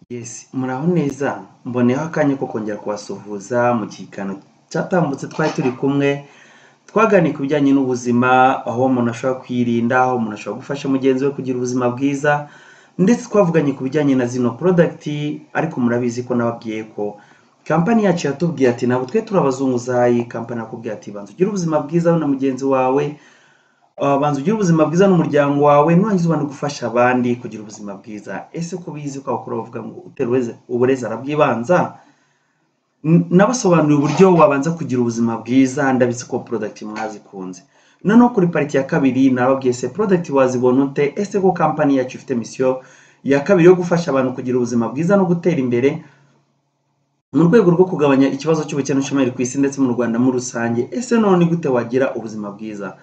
Yes, muraho neza mboneyeho akanya ko kongera kubasuhuza mu kiganiro cyatambutse twari turi kumwe twaganira ku bijyanye n'ubuzima aho umuntu ashobora kwirinda, aho umuntu ashobora gufasha mugenzi we kugira ubuzima bwiza ndetse twavuganye ku bijyanye na zino porodagiti ariko murabizi ko nababwiye ko kampani yacu yatubwiye ati ntabwo twe turabazunguzayi kampani yakubwiye ati banza ugire ubuzima bwiza wowe na mugenzi wawe Uh, banza ugire ubuzima bwiza n'umuryango wawe nurangiza ubone gufasha abandi kugira ubuzima bwiza ese ko bizi ko abakuru bavuga ngo utera uburezi- uburezi arabwibanza N- nabasobanuriye uburyo wabanza kugira ubuzima bwiza ndabizi ko product mwazikunze noneho kuri pariti ya kabiri nababwiye se product wazibona ute ese ko kampani yacu ifite misiyo ya kabiri yo gufasha abantu kugira ubuzima bwiza no gutera imbere mu rwego rwo kugabanya ikibazo cy'ubukene n'ubushomeri ku isi ndetse mu rwanda muri rusange ese none ni gute wagira ubuzima bwiza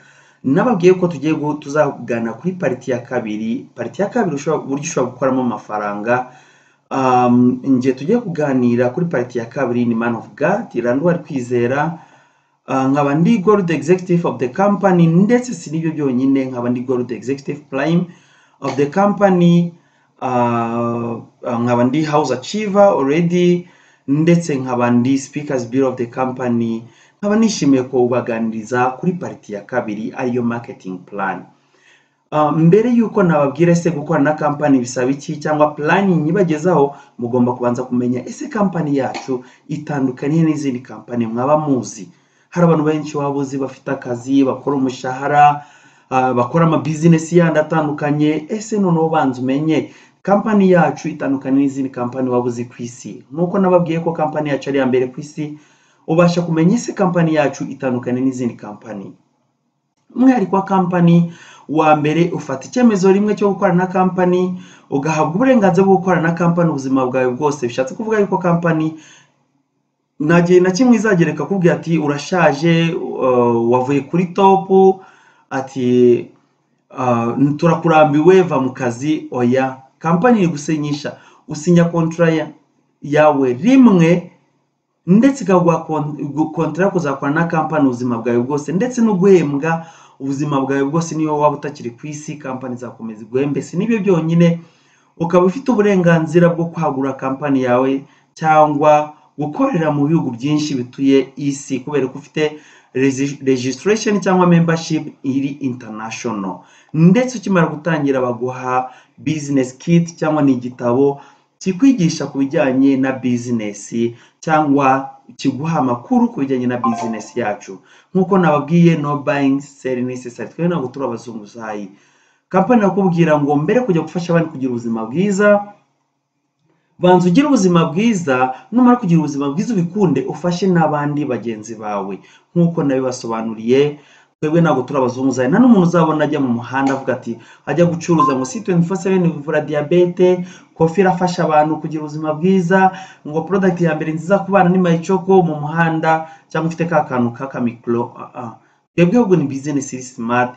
nababwiye ko tugiye gu- tuzagana kuri pariti ya kabiri pariti ya kabiri ushobora- uburyo ushobora gukoramo amafaranga um, ngiye tugiye kuganira kuri pariti ya kabiri ni man of god randuwari kwizera Uh, nkaba ndi gold executive of the company ndetse si n'ibyo byonyine nkaba ndi gold executive prime of the company uh, uh, nkaba ndi house achiever already ndetse nkaba ndi speakers bureau of the company nkaba nishimiye kubaganiriza kuri pariti ya kabiri ariyo marketing plan Uh, mbere y'uko nababwira ese gukorana na kampani bisaba iki cyangwa pulani nyibagezaho mugomba kubanza kumenya ese kampani yacu itandukaniye n'izindi kampani mwaba muzi hari abantu benshi waba uzi bafite akazi bakora umushahara uh, bakora amabizinesi yandi atandukanye ese noneho banza umenye kampani yacu itandukaniye n'izindi kampani waba uzi ku isi nk'uko nababwiye ko kampani yacu ari iya mbere ku isi ubasha kumenya ese kampani yacu itandukaniye n'izindi kampani umwihariko wa kampani wa mbere ufata icyemezo rimwe cyo gukorana na kampani ugahabwa uburenganzira bwo gukorana na kampani ubuzima bwawe bwose bishatse kuvuga yuko kampani nta gihe na kimwe izagera ikakubwira ati urashaje uh, wavuye kuri topu ati uh, turakurambiwe va mu kazi oya kampani iri gusinyisha usinya kontra ya- yawe rimwe ndetse ikaguha kon- gu- kontara yo kuzakorana na kampani ubuzima bwawe bwose ndetse no guhembwa ubuzima bwawe bwose niyo waba utakiri ku isi kampani izakomeza iguhembe si n'ibyo byonyine ukaba ufite uburenganzira bwo kwagura kampani yawe cyangwa gukorera mu bihugu byinshi bituye isi kubera ko ufite regi- registration cyangwa membership iri international ndetse ukimara gutangira baguha business kit cyangwa ni igitabo kikwigisha ku bijyanye na business cyangwa kiguha amakuru ku bijyanye na business yacu nk'uko nababwiye no buying sell necessary twe ntabwo turi abazunguzayi kampani nakubwira ngo mbere kujya gufasha abandi kugira ubuzima bwiza banza ugire ubuzima bwiza numara kugira ubuzima bwiza ubikunde ufashe n'abandi bagenzi bawe nk'uko nabibasobanuriye twebwe ntabwo turi abazunguzayi nta n'umuntu uzabona ajya mu muhanda avuga ati ajya gucuruza ngo si 24/7 ivura diyabete kofi irafasha abantu kugira ubuzima bwiza ngo product ya mbere nziza ku bana ni mayicoko mu muhanda cyangwa ufite ka kantu k'akamikoro twebwe ahubwo ni business iri smart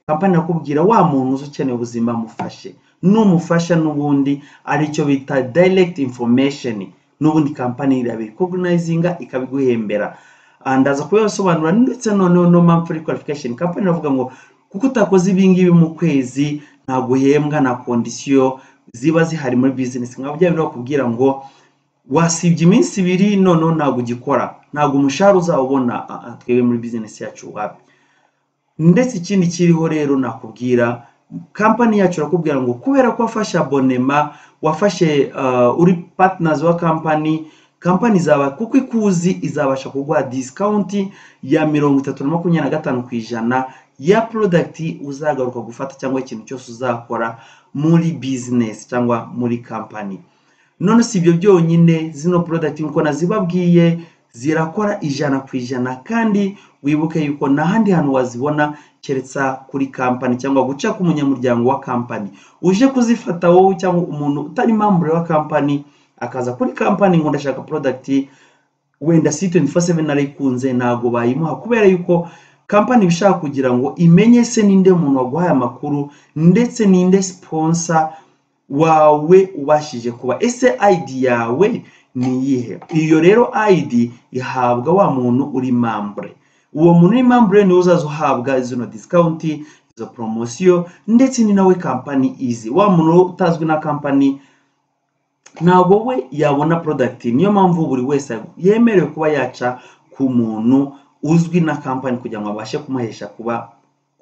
kampani nakubwira wa muntu uzi ukeneye ubuzima mufashe numufasha n'ubundi aricyo bita direct information n'ubundi kampani irabicognizinga ikabiguhembera Ah, ndaza kubibasobanura ndetse noneho no monthly qualification kampani iravuga ngo kuko utakoze ibi ngibi mu kwezi ntabwo uhembwa na kondisiyo ziba zihari muri business nka bya bindi bakubwira ngo wasibye iminsi ibiri noneho ntabwo ugikora ntabwo umushahara uzawubona Ah, ah, twebwe muri business yacu wapi ndetse ikindi kiriho rero nakubwira kampani yacu irakubwira ngo kubera ko wafashe abonema wafashe uh, uri partners wa kampani kampani izaba kuko ikuzi izabasha kuguha disikawunti ya mirongo itatu na makumyabiri na gatanu ku ijana ya product uzagaruka gufata cyangwa ikintu cyose uzakora muri business cyangwa muri kampani none si ibyo byonyine zino product nk'uko nazibabwiye zirakora ijana ku ijana kandi wibuke yuko nta handi hantu wazibona keretse kuri kampani cyangwa guca k'umunyamuryango wa kampani uje kuzifata wowe cyangwa umuntu utari membre wa kampani akaza kuri kampani ngo ndashaka product wenda si 24/7 narayikunze ntabwo bayimuha kubera yuko kampani ibishaka kugira ngo imenye se ninde muntu waguhaye amakuru ndetse ninde sponsor wawe ubashije kuba ese ID yawe ni iyihe iyo rero ID ihabwa wa muntu uri membre uwo muntu uri membre niwe uzaza uhabwa zino discount izo promosiyo ndetse ni nawe kampani izi wa muntu utazwi na kampani ntabwo we yabona product niyo mpamvu buri wese yemerewe kuba yaca ku muntu uzwi na kampani kugira ngo abashe kumuhesha kuba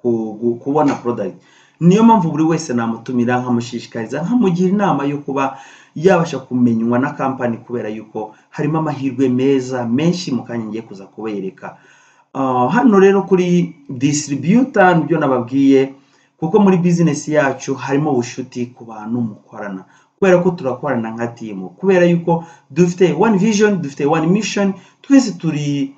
ku- gu- kubona product niyo mpamvu buri wese namutumira nkamushishikariza nkamugira inama yo kuba yabasha kumenywa na kampani kubera yuko harimo amahirwe meza menshi mu kanya ngiye kuza kubereka Ah, hano rero kuri distributor nibyo nababwiye kuko muri bizinesi yacu harimo ubucuti ku bantu mukorana kubera ko turakorana nka timu kubera yuko dufite one vision dufite one mission twese turi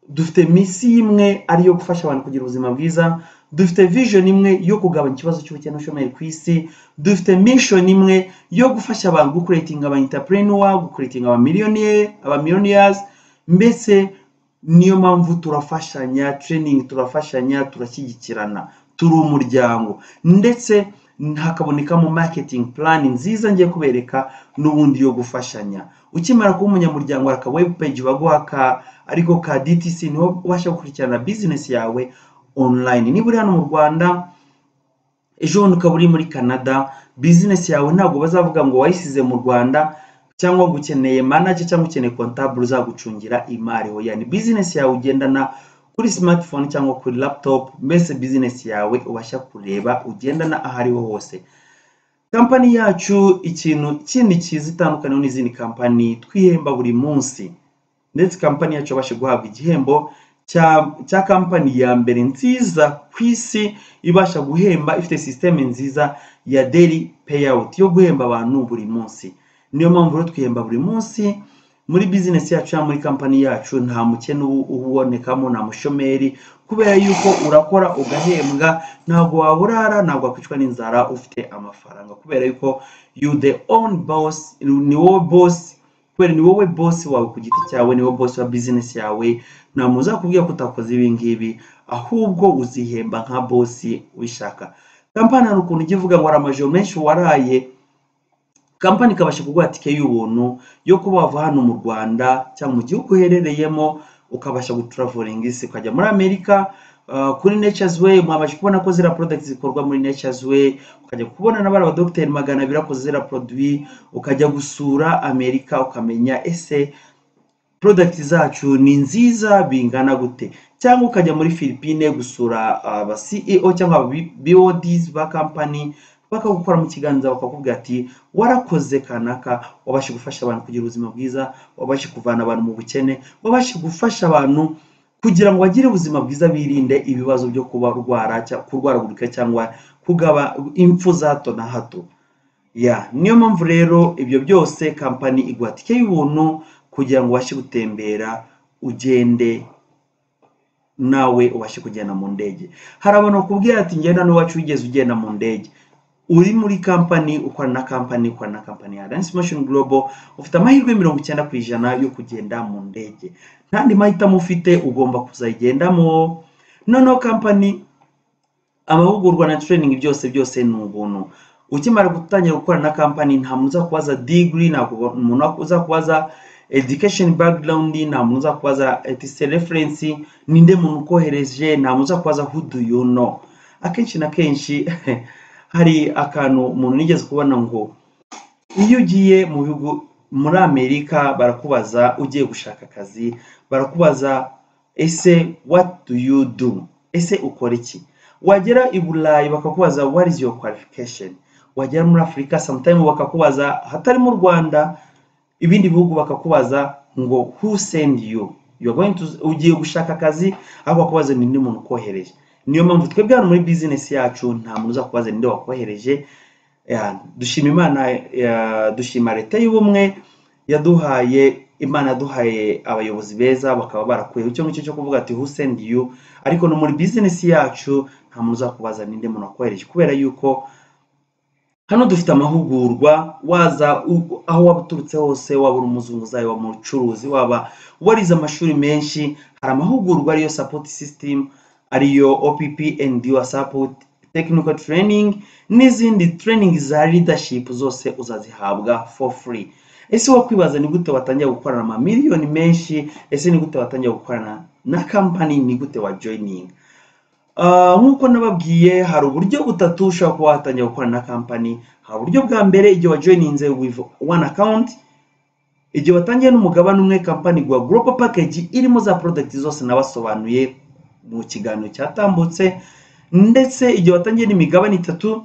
dufite misi imwe ari iyo gufasha abantu kugira ubuzima bwiza dufite vision imwe yo kugabanya ikibazo cy'ubukene n'ubushomeri ku isi dufite mission imwe yo gufasha abantu gukuretinga aba entrepreneur gukuretinga aba millionaire aba millionaires mbese niyo mpamvu turafashanya training turafashanya turashyigikirana turi umuryango ndetse hakabonekamo marketing plan nziza ngiye kubereka n'ubundi yo gufashanya ukimara kuba umunyamuryango hari aka web page baguha ka ariko ka DTC niho ubasha gukurikirana business yawe online niba uri hano mu Rwanda ejo bundi ukaba uri muri Canada business yawe ntabwo bazavuga ngo wayisize mu Rwanda cyangwa ngo ukeneye manager cyangwa ukeneye comptable uzagucungira imari hoya ni business yawe ugendana kuri smartphone cyangwa kuri laptop mbese business yawe ubasha kureba ugendana aho ariho hose kampani yacu ikintu kindi cyiza itandukaniyeho n'izindi kampani twihemba buri munsi ndetse kampani yacu yabasha guhabwa igihembo cya cya kampani ya mbere nziza ku isi ibasha guhemba ifite sisiteme nziza ya daily payout yo guhemba abantu buri munsi niyo mpamvu rero twihemba buri munsi muri bizinesi yacu cyangwa muri kampani yacu nta mukene ubu- ubonekamo nta mushomeri kubera yuko urakora ugahembwa ntabwo waba urara ntabwo wakwicwa n'inzara ufite amafaranga kubera yuko you the own boss ni wowe boss kubera ni wowe boss wawe ku giti cyawe ni wowe boss wa bizinesi yawe nta muntu uzakubwira ko utakoze ibi ngibi ahubwo uzihemba nka boss ubishaka kampani hari ukuntu ujya ivuga ngo hari amajoro menshi waraye kampani ikabasha kuguha tike y'ubuntu yo kuba wava hano mu rwanda cyangwa mu gihugu uherereyemo ukabasha guturavoringa isi ukajya muri amerika uh, kuri nature's way mwabasha kubona ko ziriya product zikorwa muri nature's way ukajya kubona na bariya badogiteri magana abiri akoze ziriya produit ukajya gusura amerika ukamenya ese product zacu ni nziza bingana gute cyangwa ukajya muri Philippine gusura aba CEO cyangwa aba B- BODs ba company bakagukora mu kiganza bakakubwira ati warakoze kanaka wabashe gufasha abantu kugira ubuzima bwiza wabashe kuvana abantu mu bukene wabashe gufasha abantu kugira ngo bagire ubuzima bwiza birinde ibibazo byo kuba rwara cya- kurwaragurika cyangwa kugaba impfu za hato na hato ya niyo mpamvu rero ibyo byose kampani iguha tike y'ubuntu kugira ngo ubashe gutembera ugende nawe ubashe kugenda mu ndege hari abantu bakubwira ati ngenda n'iwacu wigeze ugenda mu ndege uri muri kampani ukora na kampani ukora na kampani ya Alliance Motion Global ufite amahirwe mirongo icyenda ku ijana yo kugenda mu ndege ntandi mahitamo ufite ugomba kuzayigendamo noneho kampani amahugurwa na training byose byose ni ubuntu ukimara gutangira gukora na kampani nta muntu uzakubaza degree nta kuba- umuntu uzakubaza education background nta muntu uzakubaza etise reference ninde muntu ukohereje nta muntu uzakubaza who do you know akenshi na kenshi hari akantu umuntu nigeze kubona ngo iyo ugiye mu bihugu muri amerika barakubaza ugiye gushaka akazi barakubaza ese what do you do ese ukora iki wagera i burayi bakakubaza what is your qualification wagera muri afurika sometime bakakubaza hatari mu rwanda ibindi bihugu bakakubaza ngo who send you you are going to ugiye gushaka akazi aho bakubaza ninde muntu ukohereje niyo mpamvu twebwe hano muri business yacu nta muntu uzakubaza ninde wakohereje Ya, dushima imana ya, dushima leta y'ubumwe yaduhaye imana yaduhaye abayobozi beza bakaba barakuyeho icyo ngicyo cyo kuvuga ati who send you ariko no muri bizinesi yacu nta muntu uzakubaza ninde muntu wakohereje kubera yuko hano dufite amahugurwa waza u- aho waba uturutse hose waba uri umuzunguzayi waba umucuruzi waba warize amashuri menshi hari amahugurwa ariyo support system ariyo opp and your support technical training n'izindi training za leadership zose uzazihabwa for free ese wakwibaza ni gute watangira gukorana amamiliyoni menshi ese ni gute watangira gukorana na kampani ni gute wa joining Ah, nk'uko nababwiye hari uburyo butatu ushobora kuba watangira gukorana na kampani hari uburyo bwa mbere igihe wajoyininze with one account igihe watangiye n'umugabane umwe kampani gwa global package irimo za product zose nabasobanuye mu kiganiro cyatambutse ndetse igihe watangiye n'imigabane itatu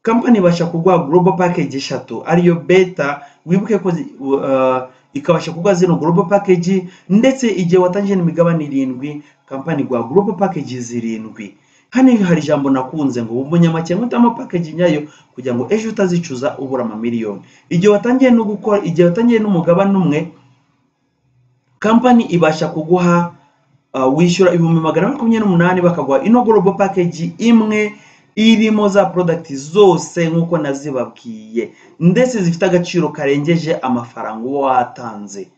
kampani ibasha kuguha global package eshatu ariyo beta wibuke ko zi- uh, ikabasha kuguha zino global package ndetse igihe watangiye n'imigabane irindwi kampani gwa global package zirindwi hano hari ijambo nakunze ngo umunyamake nkutamo package nyayo kugira ngo ejo utazicuza ubura amamiliyoni igihe watangiye no gukora igihe watangiye n'umugabane umwe kampani ibasha kuguha uh, wishyura ibihumbi magana ane makumyabiri n'umunani bakaguha ino global package imwe irimo za product zose nk'uko nazibabwiye ndetse zifite agaciro karengeje amafaranga uba watanze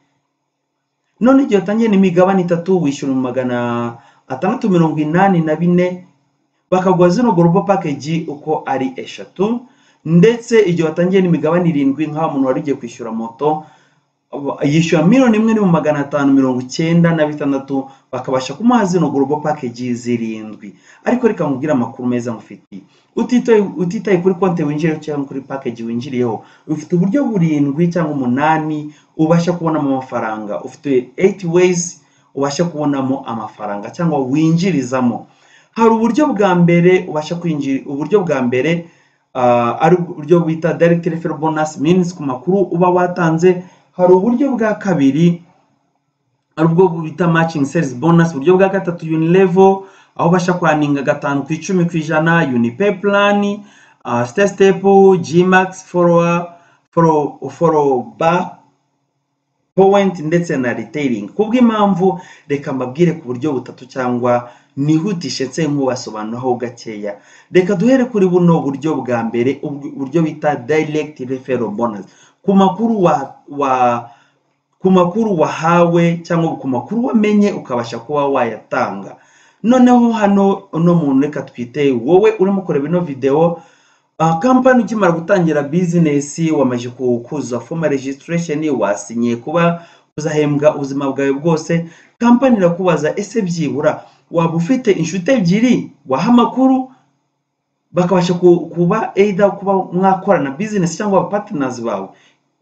none igihe watangiye n'imigabane itatu wishyura mu magana atandatu mirongo inani na bine bakaguha zino global package uko ari eshatu ndetse igihe watangiye n'imigabane irindwi nk'aho umuntu wari ugiye kwishyura moto yishyura miliyoni imwe n'ibihumbi magana atanu mirongo icyenda na bitandatu bakabasha kumuha zino global package zirindwi ariko reka nkubwire amakuru meza nkufitiye utitaye utitaye kuri konti winjiriyeho cyangwa kuri package winjiriyeho ufite uburyo burindwi cyangwa umunani ubasha kubonamo amafaranga ufite 8 ways ubasha kubonamo amafaranga cyangwa winjirizamo hari uburyo bwa mbere ubasha kwinjira uburyo bwa mbere ah, ari uburyo bita direct referral bonus means ku makuru uba watanze hari uburyo bwa kabiri ari ubwo bita matching sales bonus uburyo bwa gatatu unilevel aho ubasha kwaninga gatanu ku icumi ku ijana unipay plan uh, step step gmax follower follow, follow back point ndetse na retailing kubw'impamvu reka mbabwire ku buryo butatu cyangwa nihutishe nse nkubasobanuraho gakeya reka duhere kuri buno buryo bwa mbere ubw- uburyo bita direct referral bonus ku makuru wa, wa ku makuru wahawe cyangwa ku makuru wamenye ukabasha kuba wayatanga noneho hano uno muntu reka twite wowe urimo kureba ino videwo Uh, kampani ukimara gutangira bizinesi wamaze ku- kuzuza formal registration wasinyiye kuba uzahembwa ubuzima bwawe bwose kampani irakubaza ese byibura waba ufite inshuti ebyiri waha amakuru bakabasha ku- kuba either kuba mwakorana bizinesi cyangwa aba partners bawe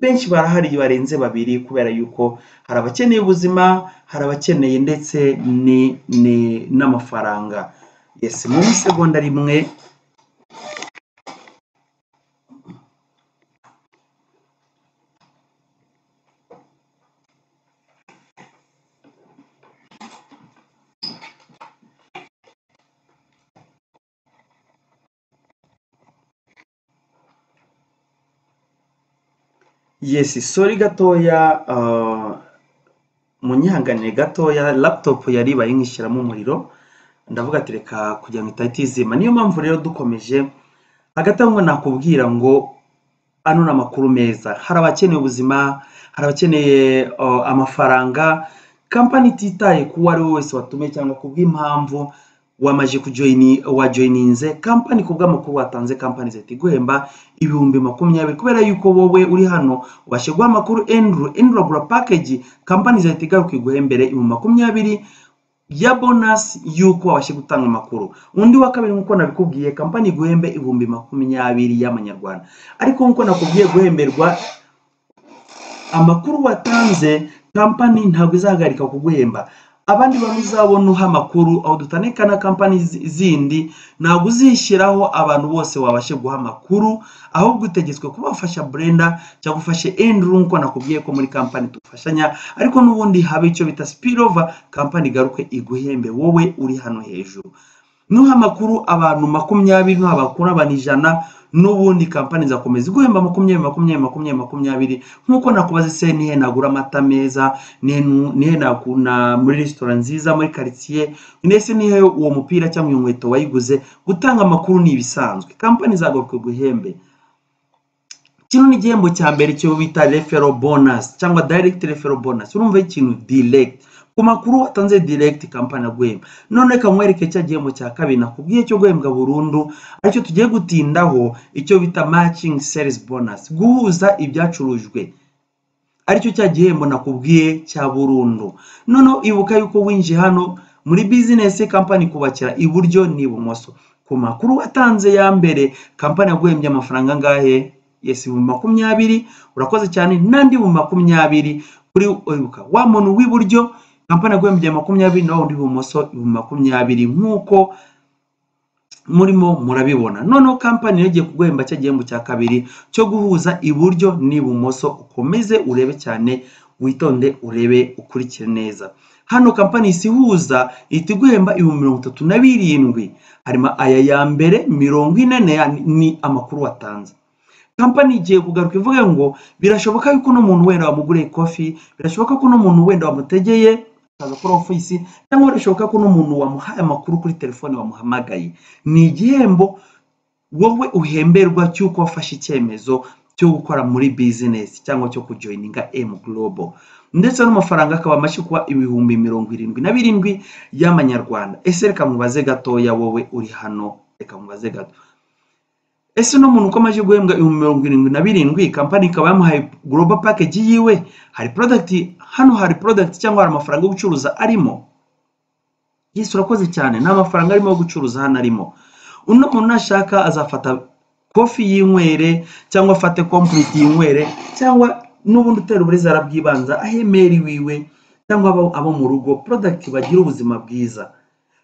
benshi barahari barenze babiri kubera yuko hari abakeneye ubuzima hari abakeneye ndetse ni- ni- n'amafaranga yes mu isegonda rimwe Yes, sorry gatoya uh, munyihanganire gatoya laptop yari ibaye nkishyiramo umuriro ndavuga ati reka kugira ngo itahita izima niyo mpamvu rero dukomeje hagati aho ngo nakubwira ngo ano ni amakuru meza hari abakeneye ubuzima hari abakeneye uh, amafaranga kampani ititaye ku uwo ari we wese watumye cyangwa ku bw'impamvu wamaje kujoyini wajoyininze kampani ku bw'amakuru watanze kampani zihita iguhemba ibihumbi makumyabiri kubera yuko wowe uri hano ubashe guha amakuru enduru enduru agura package kampani zihita igaruka iguhembere ibihumbi makumyabiri ya bonasi y'uko wabashe gutanga amakuru undi wa kabiri nk'uko nabikubwiye kampani iguhembe ibihumbi makumyabiri y'amanyarwanda ariko nk'uko nakubwiye guhemberwa amakuru watanze kampani ntabwo izahagarika kuguhemba abandi bantu uzabona uha amakuru aho dutandika na kampani zi- zindi ntabwo uzishyiraho abantu bose wabashe guha amakuru ahubwo utegetswe kuba wafasha burenda cyangwa ufashe enduru nk'uko nakubwiye ko muri kampani dufashanya ariko n'ubundi haba icyo bita spillover kampani igaruke iguhembe wowe uri hano hejuru nuha amakuru abantu makumyabiri nuha amakuru abantu ijana n'ubundi kampani zakomeza iguhemba makumyabiri makumyabiri makumyabiri makumyabiri nk'uko nakubaza ese nihe nagura amata meza nihe nu- nihe nakuna muri resitora nziza muri karitsiye ndetse nihe uwo mupira cyangwa iyo nkweto wayiguze gutanga amakuru ni ibisanzwe kampani zagaruka iguhembe kino ni igihembo cya mbere cyo bita refero bonus cyangwa direct refero bonus urumva ikintu direct ku makuru watanze direct kampani aguhemba none reka nkwereke cya gihembo cya kabiri nakubwiye cyo guhembwa burundu aricyo tugiye gutindaho icyo bita matching sales bonus guhuza ibyacurujwe aricyo cya gihembo nakubwiye cya burundu noneho ibuka yuko winjiye hano muri bizinesi kampani ikubakira iburyo n'ibumoso ku makuru watanze ya mbere kampani yaguhembye amafaranga angahe yesi ibihumbi makumyabiri urakoze cyane n'andi mu makumyabiri kuri wibuka wa muntu w'iburyo kampani yaguhembye makumyabiri nawe undi ibumoso ibihumbi makumyabiri nk'uko murimo murabibona noneho kampani rero igiye kuguhemba cya gihembo cya kabiri cyo guhuza iburyo n'ibumoso ukomeze urebe cyane witonde urebe ukurikire neza hano kampani isihuza ihita iguhemba ibihumbi mirongo itatu na birindwi harimo aya ya mbere mirongo ine ni amakuru watanze kampani igiye kugaruka ivuga ngo birashoboka yuko uno muntu wenda wamuguriye kofi birashoboka ko uno muntu wenda wamutegeye akaza kuri ofisi cyangwa birashoboka ko uno muntu wamuhaye amakuru kuri telefone wamuhamagaye ni igihembo wowe uhemberwa cy'uko wafashe icyemezo cyo gukora muri bizinesi cyangwa cyo kujoyininga emu gorobo ndetse n'amafaranga akaba mashyi kuba ibihumbi mirongo irindwi na birindwi y'amanyarwanda ese reka mubaze gatoya wowe uri hano reka mubaze gato ese no muntu uko amaze guhembwa ibihumbi mirongo irindwi na birindwi kampani ikaba yamuhaye global package yiwe hari product hano hari product cyangwa hari amafaranga yo gucuruza arimo yesu urakoze cyane nta mafaranga arimo yo gucuruza hano arimo uno muntu nashaka azafata kofi y'inywere cyangwa afate complete y'inywere cyangwa n'ubundi utera uburezi arabwibanza ahemeri wiwe cyangwa abo mu rugo product bagira ubuzima bwiza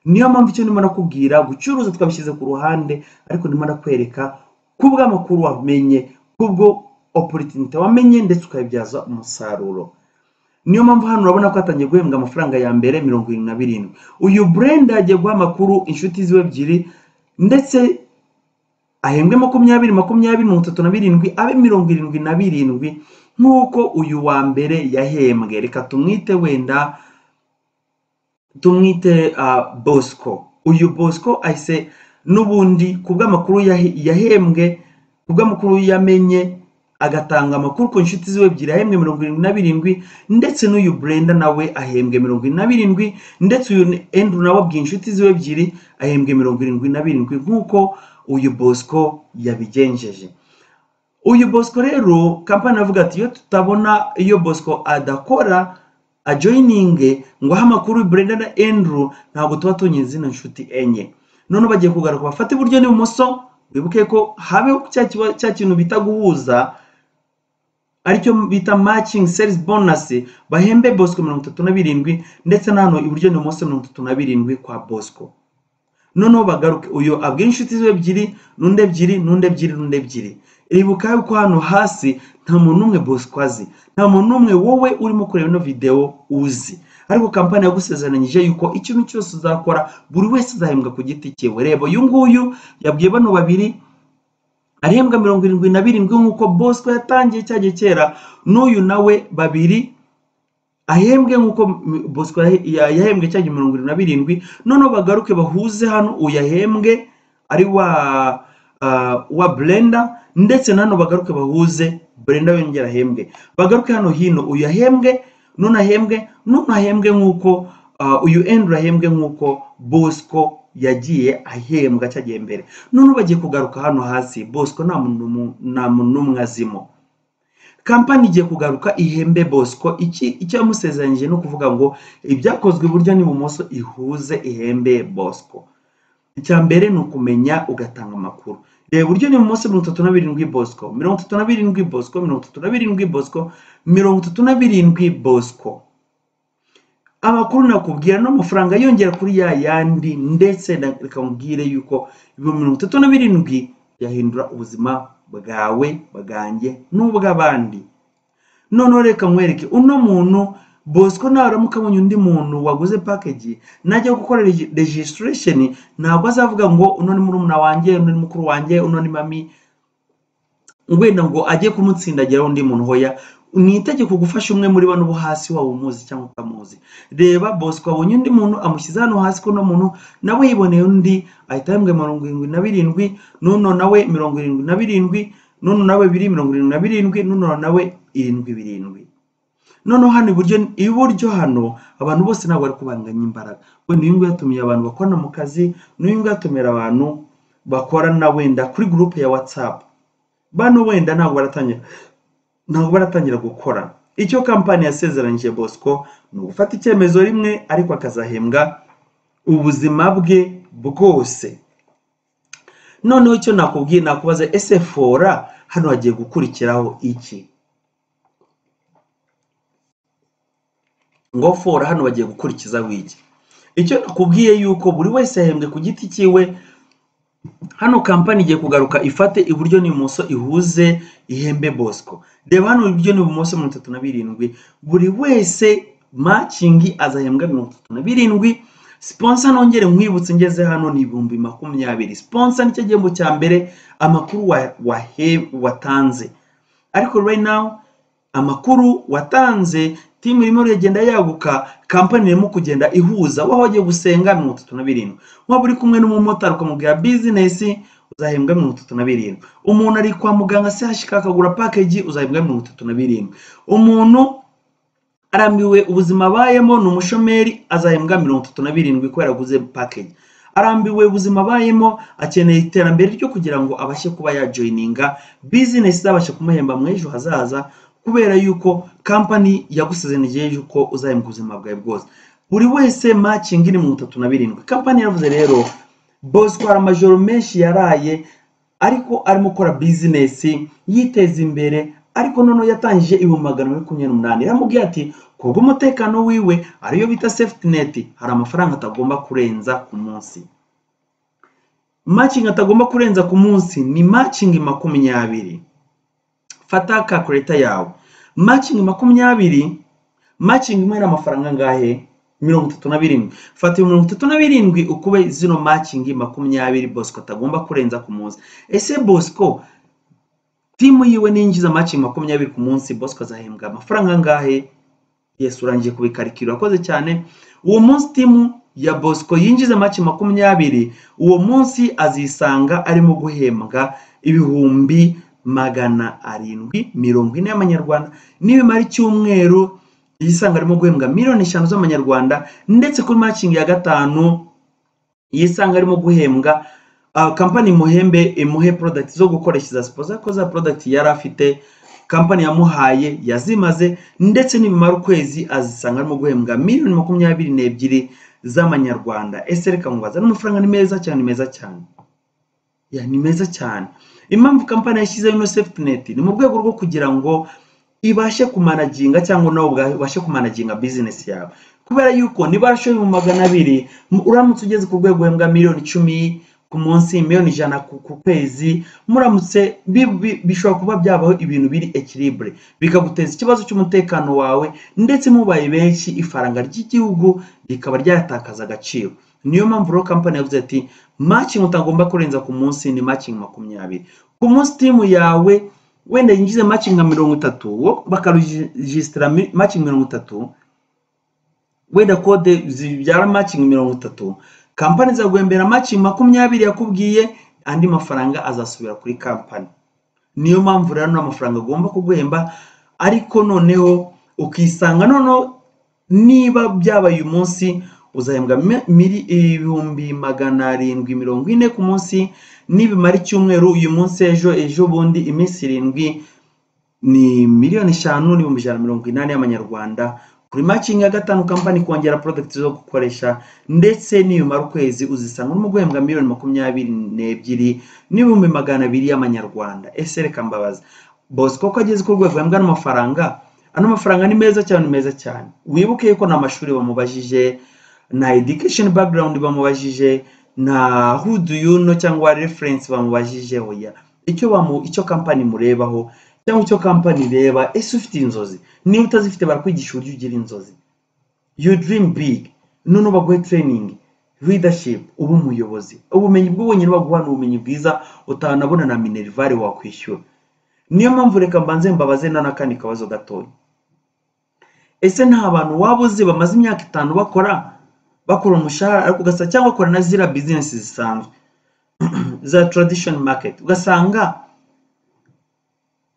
niyo mpamvu icyo ndimo nakubwira gucuruza twabishyize ku ruhande ariko ndimo nakwereka kubw'amakuru wamenye kubwo opportunity wamenye ndetse ukayibyaza umusaruro niyo mpamvu hano urabona ko hatangiye guhembwa amafaranga ya mbere mirongo irindwi na birindwi uyu burenda yagiye guha amakuru inshuti ziwe ebyiri ndetse ahembwe makumyabiri makumyabiri mirongo itatu na birindwi abe mirongo irindwi na birindwi nk'uko uyu wa mbere yahembwe reka tumwite wenda tumwite bosco uyu bosco ahise n'ubundi ku bw'amakuru yahembwe ku bw'amakuru yamenye agatanga amakuru ku nshuti ziwe ebyiri ahembwe mirongo irindwi na birindwi ndetse n'uyu burenda nawe ahembwe mirongo irindwi na birindwi ndetse uyu endu nawe abwiye inshuti ziwe ebyiri ahembwe mirongo irindwi na birindwi nk'uko uyu bosco yabigenjeje uyu bosco rero kampani avuga ati iyo tutabona iyo bosco adakora ajoyininge ngo ahe amakuru Brenda na Andrew ntabwo tuba tunyuze zino nshuti enye noneho bagiye kugaruka bafate iburyo n'ibumoso wibuke ko habeho cya kintu bita guhuza aricyo bita makingi serizi bonasi bahembe bosco mirongo itatu na birindwi ndetse na hano iburyo n'ibumoso mirongo itatu na birindwi kwa bosco noneho bagaruke uyu abwira inshuti ziwe ebyiri n'undi ebyiri n'undi ebyiri n'undi ebyiri ribuka yuko hano hasi nta muntu n'umwe bosco azi nta muntu n'umwe wowe urimo kureba ino videwo uzi ariko kampani yagusezeranyije yuko ikintu cyose uzakora buri wese azahembwa ku giti cye reba uyu nguyu yabwiye bano babiri arihembwa mirongo irindwi na birindwi nk'uko bosco yatangiye cyagiye kera n'uyu nawe babiri ahembwe nk'uko bosco yahembwe cyagiye mirongo irindwi na birindwi noneho bagaruke bahuze hano uyahembwe ari wa wa burenda ndetse na hano bagaruke bahuze burenda yongera ahembwe bagaruke hano hino uyu ahembwe none ahembwe none ahembwe nk'uko uyu endi ahembwe nk'uko bosco yagiye ahembwa cyagiye mbere none bagiye kugaruka hano hasi bosco nta muntu n'umwe azimo kampani igiye kugaruka ihembe bosco icyo yamusezeranyije ni ukuvuga ngo ibyakozwe iburyo n'ibumoso ihuze ihembe bosco icya mbere ni ukumenya ugatanga amakuru reba iburyo n'ibumoso mirongo itatu na birindwi bosco mirongo itatu na birindwi bosco mirongo itatu na birindwi bosco mirongo itatu na birindwi bosco amakuru nakubwira n'amafaranga yongera kuri ya yandi ndetse reka mubwire yuko ibihumbi mirongo itatu na birindwi byahindura ubuzima bwawe bwanjye n'ubw'abandi noneho reka mwereke uno muntu bosco nawe aramuka abonye undi muntu waguze pakeji najya gukorera regisitiresheni ntabwo azavuga ngo uno ni murumuna wanjye uno ni mukuru wanjye uno ni mami wenda ngo ajye kumutsindagiraho undi muntu hoya ni itegeko gufasha umwe muri bano bo hasi waba umuzi cyangwa utamuzi reba bosco abonye undi muntu amushyize hano hasi ko uno muntu nawe yiboneye undi ahita ahembwa mirongo irindwi na birindwi n'uno nawe mirongo irindwi na birindwi n'uno nawe biri mirongo irindwi na birindwi n'uno nawe irindwi birindwi noneho hano iburyo iburyo hano abantu bose ntabwo bari kubanganya imbaraga wenda uyu nguyu yatumiye abantu bakorana mu kazi n'uyu nguyu atumira abantu bakorana wenda kuri gurupe ya watsapu bano wenda ntabwo baratangira ntabwo baratangira gukora icyo kampani yasezeranyije bosco ni ugufata icyemezo rimwe ariko akazahembwa ubuzima bwe bwose noneho icyo nakubwiye nakubaza ese fora hano hagiye gukurikiraho iki ngo fora hano bagiye gukurikizaho iki icyo nakubwiye yuko buri wese yahembwe ku giti cyiwe hano kampani igiye kugaruka ifate iburyo n'ibumoso ihuze ihembe bosco reba hano iburyo n'ibumoso mirongo itatu na birindwi buri wese makingi azahembwa mirongo itatu na birindwi siponsa nongere nkwibutse ngeze hano ni ibihumbi makumyabiri siponsa nicyo gihembo cya mbere amakuru wa- wahe- watanze ariko right now amakuru watanze timu irimo iragenda yaguka kampani irimo kugenda ihuza wowe wagiye gusenga mirongo itatu na birindwi waba uri kumwe n'umumotari ukamubwira bizinesi uzahembwa mirongo itatu na birindwi umuntu ari kwa muganga se hashika akagura pakeji uzahembwa mirongo itatu na birindwi umuntu arambiwe ubuzima abayemo ni umushomeri azahembwa mirongo itatu na birindwi kubera aguze pakeji arambiwe ubuzima abayemo akeneye iterambere ryo kugira ngo abashe kuba yajoyininga bizinesi izabasha kumuhemba mu ejo hazaza kubera yuko kampani yagusezeraniye yuko uzahembwa ubuzima bwawe bwose buri wese makingi ni mirongo itatu na birindwi kampani yaravuze rero bosco hari amajoro menshi yaraye ariko arimo gukora bizinesi yiteza imbere ariko noneho yatangije ibihumbi magana ane makumyabiri n'umunani yaramubwiye ati kubwo umutekano wiwe ariyo bita safety net hari amafaranga atagomba kurenza ku munsi makingi atagomba kurenza ku munsi ni makingi makumyabiri fata calculator yawe makingi makumyabiri makingi imwe ni amafaranga angahe mirongo itatu na birindwi fata mirongo itatu na birindwi ukube zino makingi makumyabiri bosco atagomba kurenza ku munsi ese bosco timu yiwe ninjiza makingi makumyabiri ku munsi bosco azahembwa amafaranga angahe yes urangije kubikarikira urakoze cyane uwo munsi timu ya bosco yinjiza make makumyabiri uwo munsi azisanga arimo guhembwa ibihumbi magana arindwi mirongo ine y'amanyarwanda nibimara icyumweru yisanga arimo guhembwa miliyoni eshanu z'amanyarwanda ndetse kuri makingi ya gatanu yisanga arimo guhembwa ah, kampani imuhembe imuhe product zo gukoresha za sipoza ko za product yari afite kampani yamuhaye yazimaze ndetse nibimara ukwezi azisanga arimo guhembwa miliyoni makumyabiri n'ebyiri z'amanyarwanda ese reka mubaza n'amafaranga ni meza cyane ni meza cyane ya ni meza cyane impamvu kampani yashyizeho ino safety net ni mu rwego rwo kugira ngo ibashe kumanaginga cyangwa nawe ubwawe ubashe kumanaginga bizinesi yawe kubera yuko niba warashoye mu magana abiri mu- uramutse ugeze ku rwego uhembwa miliyoni icumi ku munsi miliyoni ijana ku ku kwezi muramutse bi- bi- bishobora kuba byabaho ibintu biri ekiribure bikaguteza ikibazo cy'umutekano wawe ndetse mubaye benshi ifaranga ry'igihugu rikaba ryatakaza agaciro niyo mpamvu rero kampani yavuze ati makingi utagomba kurenza ku munsi ni makingi makumyabiri ku munsi timu yawe wenda yinjize makingi nka mirongo itatu wo bakarujisitira makingi mirongo itatu wenda kode zibyara makingi mirongo itatu kampani izaguhembera makingi makumyabiri yakubwiye andi mafaranga azasubira kuri kampani niyo mpamvu rero nta mafaranga agomba kuguhemba ariko noneho ukisanga noneho niba byabaye uyu munsi uzahembwa mi- miri- ibihumbi magana arindwi mirongo ine ku munsi nibimara icyumweru uyu munsi ejo ejo bundi iminsi irindwi ni miliyoni eshanu n'ibihumbi ijana na mirongo inani y'amanyarwanda kuri makingi ya gatanu kampani kongera product zo gukoresha ndetse nibimara ukwezi uzisanga urimo guhembwa miliyoni makumyabiri n'ebyiri n'ibihumbi magana abiri y'amanyarwanda ese reka mbabaza bosco ko ageze ku rwego ahembwa n'amafaranga ano mafaranga ni meza cyane ni meza cyane wibuke yuko nta mashuri bamubajije nta education background bamubajije nta who do you know cyangwa reference bamubajije oya icyo bamu icyo kampani murebaho cyangwa icyo kampani ireba ese ufite inzozi niba utazifite barakwigisha uburyo ugira inzozi you dream big noneho baguhe training leadership uba umuyobozi ubumenyi bwo wenyine baguha ni ubumenyi bwiza utanabona na minerivare wakwishyura niyo mpamvu reka mbanze mbabaze na n'akandi kabazo gatoya ese nta bantu waba uzi bamaze imyaka itanu bakora bakora umushahara ariko ugasa cyangwa bakora na ziriya bizinesi zisanzwe za tradition market ugasanga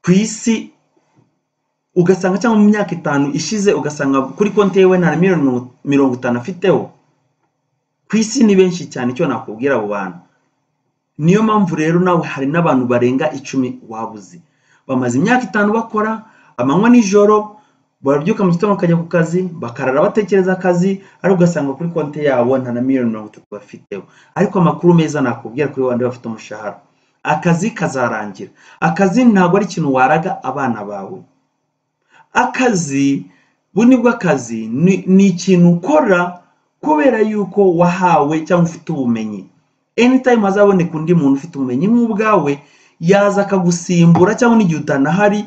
ku isi ugasanga cyangwa mu myaka itanu ishize ugasanga kuri konti yewe nta na miliyoni mirongo- mirongo itanu afiteho ku isi ni benshi cyane icyo nakubwira abo bantu niyo mpamvu rero nawe hari n'abantu barenga icumi waba uzi bamaze imyaka itanu bakora amanywa n'ijoro barabyuka mu gitondo bakajya ku kazi bakarara batekereza akazi ariko ugasanga kuri konti yabo nta na miliyoni mirongo itatu bafiteho ariko amakuru meza nakubwira kuri bandi bafite umushahara akazi kazarangira akazi ntabwo ari ikintu waraga abana bawe akazi bu nibwo akazi ni ni ikintu ukora kubera yuko wahawe cyangwa ufite ubumenyi anytime hazaboneka undi muntu ufite ubumenyi nk'ubwawe yaza akagusimbura cyangwa n'igihe utanahari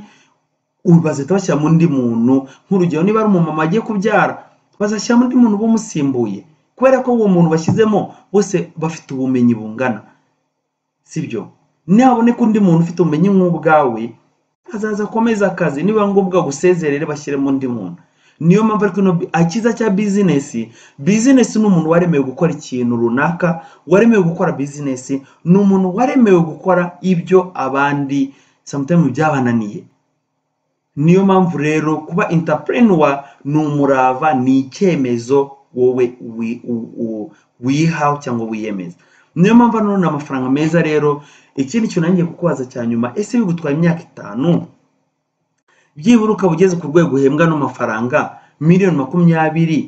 bazahita bashyira mu undi muntu nk'urugero niba ari umumama agiye kubyara bazashyira mu undi muntu bamusimbuye kubera ko uwo muntu bashyizemo bose bafite ubumenyi bungana sibyo nihaboneka undi muntu ufite ubumenyi nk'ubwawe azaza akomeza akazi niba ngombwa gusezerere bashyiremo undi muntu niyo mpamvu ariko ino akiza cya bizinesi bizinesi ni umuntu waremewe gukora ikintu runaka waremewe gukora bizinesi ni umuntu waremewe gukora ibyo abandi samutemu byabananiye niyo mpamvu rero kuba intapureniwa ni umurava ni icyemezo wowe wihawe cyangwa wiyemeza niyo mpamvu hano ni amafaranga meza rero ikindi kintu nange kukubaza cya nyuma ese bigutwara imyaka itanu byibura ukaba ugeze ku rwego uhembwa n'amafaranga miliyoni makumyabiri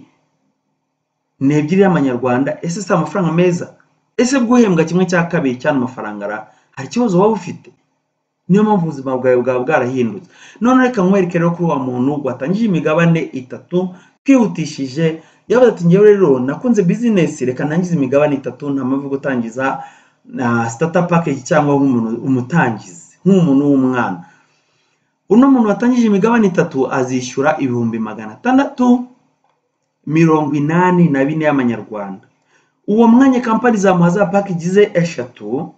n'ebyiri y'amanyarwanda ese si amafaranga meza ese bwo uhembwa kimwe cya kabiri cy'ano mafaranga hari ikibazo waba ufite niyo mpamvu ubuzima bwawe bwaba bwarahindutse none reka nkwereke rero kuri wa muntu watangije imigabane itatu twihutishije yavuze ati ngewe rero nakunze bizinesi reka ntangize imigabane itatu nta mpamvu gutangiza na sitata pakeji cyangwa nk'umuntu umutangizi nk'umuntu w'umwana uno muntu watangije imigabane itatu azishyura ibihumbi magana atandatu mirongo inani na bine y'amanyarwanda uwo mwanya kampani zamuha za pakeji ze eshatu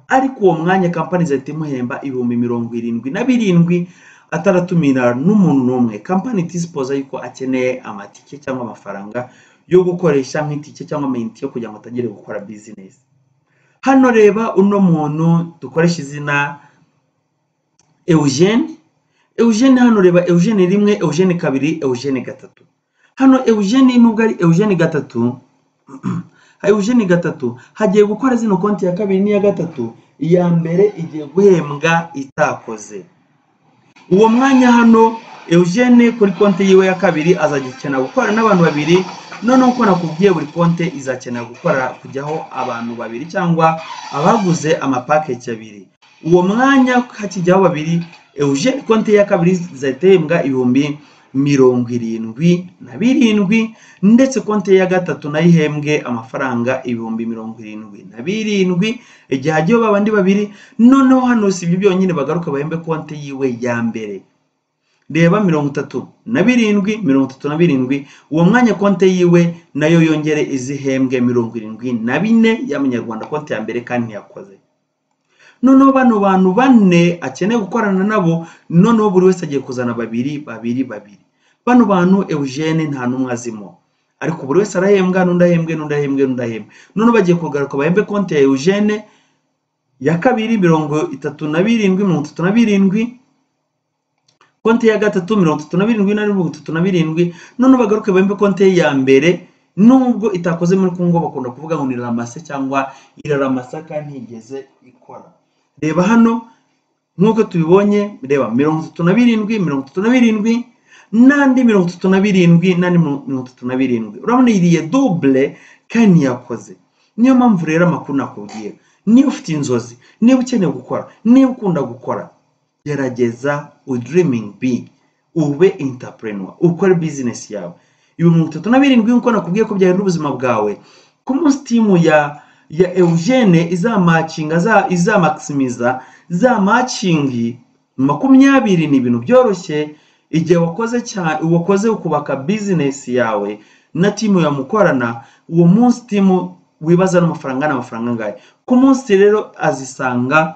ariko uwo mwanya kampani zahita imuhemba ibihumbi mirongo irindwi na birindwi ataratumira n'umuntu n'umwe kampani itisipoza yuko akeneye amatike cyangwa amafaranga yo gukoresha nk'itike cyangwa amayinite yo kugira ngo atangire gukora bizinesi hano reba uno muntu dukoresha izina eugene eugene hano reba eugene rimwe eugene kabiri eugene gatatu hano eugene nubwo ari eugene gatatu eugene gatatu hagiye gukora zino konti ya kabiri n'iya gatatu iya mbere igiye guhembwa itakoze uwo mwanya hano eugene kuri konti yiwe ya kabiri azajya ikenera gukora n'abantu babiri noneho uko nakubwiye buri konti izakenera gukora kujyaho abantu babiri cyangwa abaguze amapaketi abiri uwo mwanya hakijyaho babiri eugene konti ya kabiri izahita ihembwa ibihumbi mirongo irindwi na birindwi ndetse konti ya gatatu nayo ihembwe amafaranga ibihumbi mirongo irindwi na birindwi igihe hagiyeho babandi babiri noneho hano si ibyo byonyine bagaruka bahembe konti yiwe ya mbere reba mirongo itatu na birindwi mirongo itatu na birindwi uwo mwanya konti yiwe nayo yongere izihembwe mirongo irindwi na bine y'amanyarwanda konti ya mbere kandi ntiyakoze noneho bano bantu bane akeneye gukorana nabo noneho buri wese agiye kuzana babiri babiri babiri bano bantu eugene nta n'umwe azimo ariko buri wese arahembwa n'undi ahembwe n'undi ahembwe n'undi ahembwe noneho bagiye kugaruka bahembe konti ya eugene ya kabiri mirongo itatu na birindwi mirongo itatu na birindwi konti ya gatatu mirongo itatu na birindwi na mirongo itatu na birindwi noneho bagaruke bahembe konti ye ya mbere nubwo itakoze muri kongo bakunda kuvuga ngo ni ramase cyangwa iraramasa kandi ntigeze ikora reba hano nk'uko tubibonye reba mirongo itatu na birindwi mirongo itatu na birindwi n'andi mirongo itatu na birindwi n'andi mirongo itatu na birindwi urabona iriye dubure kandi ntiyakoze niyo mpamvu rero amakuru nakubwira niba ufite inzozi niba ukeneye gukora niba ukunda gukora gerageza udirimingi bigi ube intapurenwa ukore bizinesi yawe ibihumbi mirongo itatu na birindwi nk'uko nakubwiye ko byahindura ubuzima bwawe ku munsi timu ya ya eugene izamakinga izamakisimiza za makingi makumyabiri ni ibintu byoroshye igihe wakoze cyane wakoze ukubaka bizinesi yawe na timu yamukorana uwo munsi timu wibaza n'amafaranga n'amafaranga angahe ku munsi rero azisanga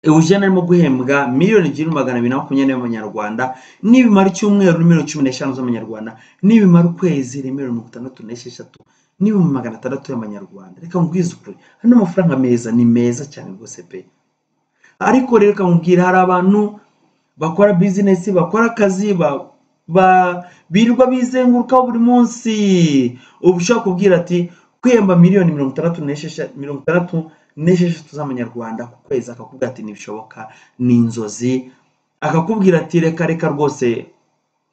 eugene arimo guhembwa miliyoni ebyiri magana abiri na makumyabiri y'amanyarwanda nibimara icyumweru ni miliyoni cumi n'eshanu z'amanyarwanda nibimara ukwezi ni miliyoni mirongo itandatu n'esheshatu n'ibihumbi magana atandatu y'amanyarwanda reka nkubwize ukuri ano mafaranga meza ni meza cyane rwose pe ariko rero reka nkubwira hari abantu bakora bizinesi bakora akazi birirwa bizengurukaho buri munsi uba ushobora kubwira ati kwemba miliyoni mirongo itandatu mirongo itandatu n'esheshatu z'amanyarwanda ku kwezi akakubwira ati ntibishoboka ni inzozi akakubwira ati reka reka rwose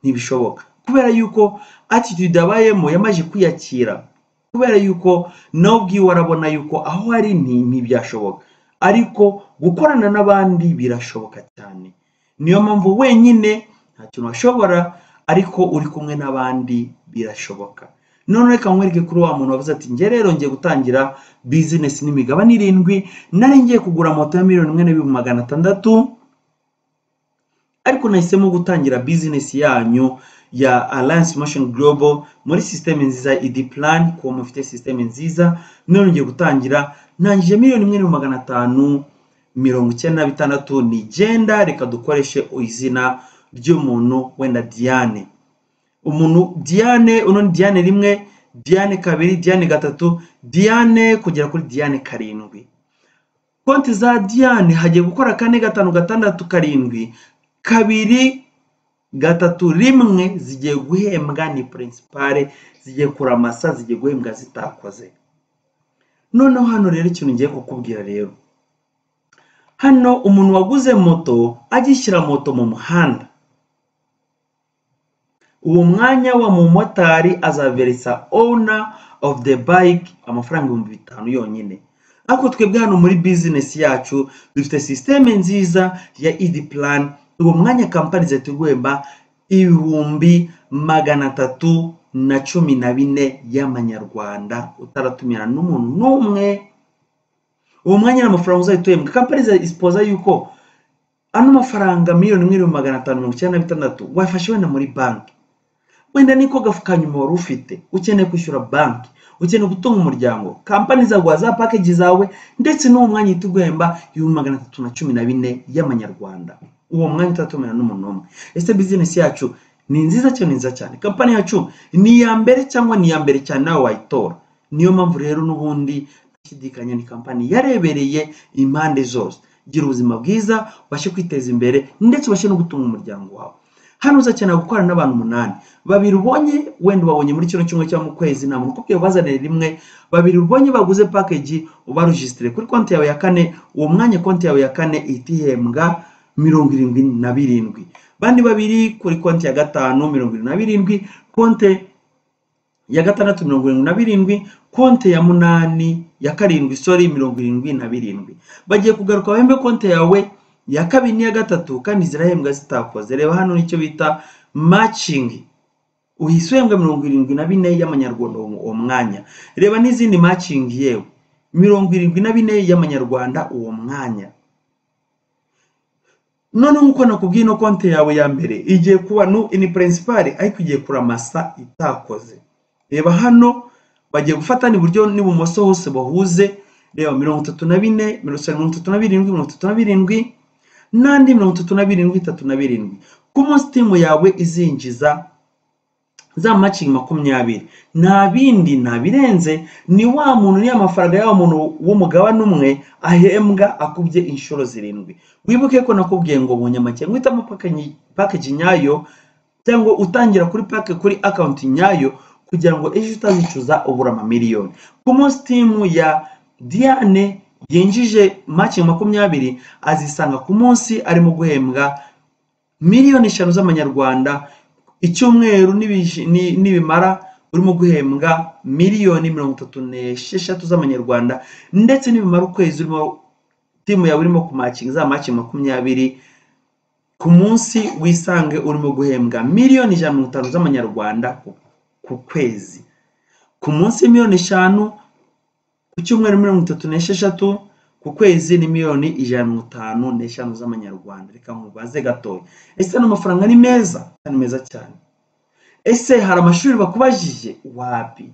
ntibishoboka kubera yuko attitude abayemo yamaze kwiyakira kubera yuko nawe ubwiwe arabona yuko aho ari ni ntibyashoboka ariko gukorana n'abandi birashoboka cyane niyo mpamvu wenyine nta kintu washobora ariko uri kumwe n'abandi birashoboka none reka nkwereke kuri wa muntu wavuze ati njye rero ngiye gutangira bizinesi n'imigabane irindwi nari ngiye kugura moto ya miliyoni imwe n'ibihumbi magana atandatu ariko nahisemo gutangira bizinesi yanyu ya alliance motion global muri sisiteme nziza edi plan kuba mufite sisiteme nziza none ngiye gutangira ntangije miliyoni imwe n'ibihumbi magana atanu mirongo icyenda na bitandatu nigenda reka dukoreshe izina ry'umuntu wenda diane umuntu diane uno ni diane rimwe diane kabiri diane gatatu diane kugera kuri diane karindwi konti za diane hagiye gukora kane gatanu gatandatu karindwi kabiri gatatu rimwe zigiye guhembwa ni purinsipare zigiye kuramasa zigiye guhembwa zitakoze noneho hano rero ikintu ngiye kukubwira rero hano umuntu waguze moto agishyira moto mu muhanda uwo mwanya wa mumotari azaveresa owner of the bike amafaranga ibihumbi bitanu yonyine ariko twebwe hano muri bizinesi yacu dufite sisiteme nziza ya edi plan uwo mwanya kampani zituguhemba ibihumbi magana atatu na cumi na bine y'amanyarwanda utaratumira n'umuntu n'umwe uwo mwanya n'amafaranga uzahita uhembwa kampani isipoza yuko ano mafaranga miliyoni imwe n'ibihumbi magana atanu mirongo icyenda na bitandatu wayafashe wenda muri banki wenda niko gapfukanyuma wari ufite ukeneye kwishyura banki ukeneye gutunga umuryango kampani izaguha za pakeji zawe ndetse n'uwo mwanya uhita uguhemba ibihumbi magana atatu na cumi na bine y'amanyarwanda uwo mwanya utatumira n'umuntu umwe ese bizinesi yacu ni nziza cyane nziza cyane kampani yacu ni iya mbere cyangwa ni iya mbere cyane nawe wayitora niyo mpamvu rero n'ubundi nashidikanya ni kampani yarebereye impande zose gira ubuzima bwiza ubashe kwiteza imbere ndetse ubashe no gutunga umuryango wawe hano uzakenera gukorana n'abantu umunani babiri ubonye wenda ubabonye muri kino cyumweru cyangwa mu kwezi nta muntu ukubwiye ubazanire rimwe babiri ubonye baguze pakeji ubarujisitire kuri konti yawe ya kane uwo mwanya konti yawe ya kane ihita ihembwa mirongo irindwi na birindwi bandi babiri kuri konti ya gatanu mirongo irindwi na birindwi konti ya gatandatu mirongo irindwi na birindwi konti ya munani ya karindwi sori mirongo irindwi na birindwi bagiye kugaruka bahembe konti yawe ya kabiri n'iya gatatu kandi zirahembwa zitakoze reba hano nicyo bita macingi uhise uhembwa mirongo irindwi na bine y'amanyarwanda uwo mwanya reba n'izindi macingi yewe mirongo irindwi na bine y'amanyarwanda uwo mwanya noneho nk'uko nakubwiye ino konti yawe ya mbere igiye kuba no ini purinsipari ariko igiye kuramasa itakoze reba hano bagiye gufatana iburyo n'ibumoso hose bahuze reba mirongo itatu na bine mirongo itatu na birindwi mirongo itatu na birindwi n'andi mirongo itatu na birindwi itatu na birindwi ku munsi timu yawe izinjiza za macingi makumyabiri nta bindi nta birenze ni wa muntu niya mafaranga y'awa muntu w'umugabane umwe ahembwa akubye inshuro zirindwi wibuke ko nakubwiye ngo bunyamake uhitamo pakeji nyayo cyangwa utangira kuri pake kuri akawunti nyayo kugira ngo ejo utazicuza ubura amamiliyoni ku munsi timu ya diane yinjije makingi makumyabiri azisanga ku munsi arimo guhembwa miliyoni eshanu z'amanyarwanda icyumweru n'ibimara urimo guhembwa miliyoni mirongo itatu n'esheshatu z'amanyarwanda ndetse n'ibimara ukwezi urimo timu yawe irimo kumakinga za makingi makumyabiri ku munsi wisange urimo guhembwa miliyoni ijana mirongo itanu z'amanyarwanda ku kwezi ku munsi miliyoni eshanu ku cyumweru mirongo itatu n'esheshatu ku kwezi ni miliyoni ijana mirongo itanu n'eshanu z'amanyarwanda reka mubaze gatoya ese ano mafaranga ni meza ni meza cyane ese hari amashuri bakubajije wapi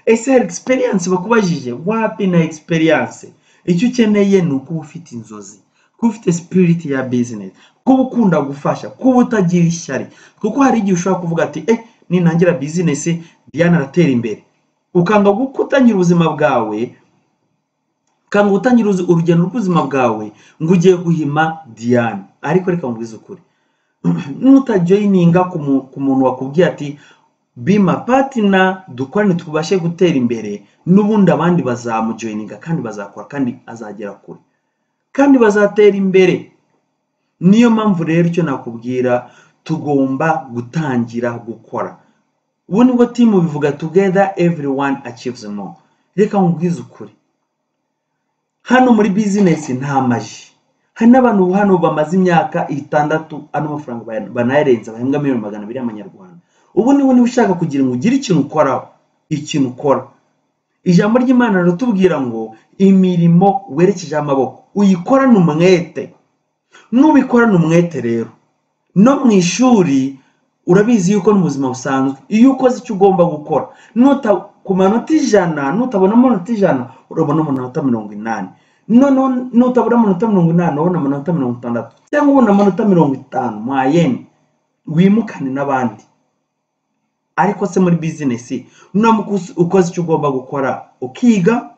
ese hari egisperiyanse bakubajije wapi na egisperiyanse icyo ukeneye ni ukuba ufite inzozi kuba ufite sipiriti ya bizinesi kuba ukunda gufasha kuba utagira ishyari kuko hari igihe ushobora kuvuga ati eh ninangira bizinesi diana aratera imbere ukanga gutangira ubuzima bwawe ukanga gutangira urugendo rw'ubuzima bwawe ngo ugiye guhima diane ariko reka mubwize ukuri nutajoyininga ku muntu wakubwiye ati bima patina dukorane tubashe gutera imbere n'ubundi abandi bazamujoyininga kandi bazakora kandi azagera kure kandi bazatera imbere niyo mpamvu rero icyo nakubwira tugomba gutangira gukora ubu nibwo timu bivuga together everyone achieves more reka nkubwize ukuri hano muri bizinesi nta maji hari n'abantu hano bamaze imyaka itandatu ano mafaranga banayarenza bahembwa miliyoni magana abiri y'amanyarwanda ubu niba niba ushaka kugira ngo ugire ikintu ukoraho ikintu ukora ijambo ry'imana riratubwira ngo imirimo werekejeho amaboko uyikorane umwete nubikorana umwete rero no mu ishuri urabizi yuko n'ubuzima busanzwe iyo ukoze icyo ugomba gukora nuta ku manota ijana nutabona amanota ijana urabona amanota mirongo inani noneho nutabona amanota mirongo inani urabona amanota mirongo itandatu cyangwa ubona amanota mirongo itanu mwayeni wimukane n'abandi ariko se muri bizinesi ukoze icyo ugomba gukora ukiga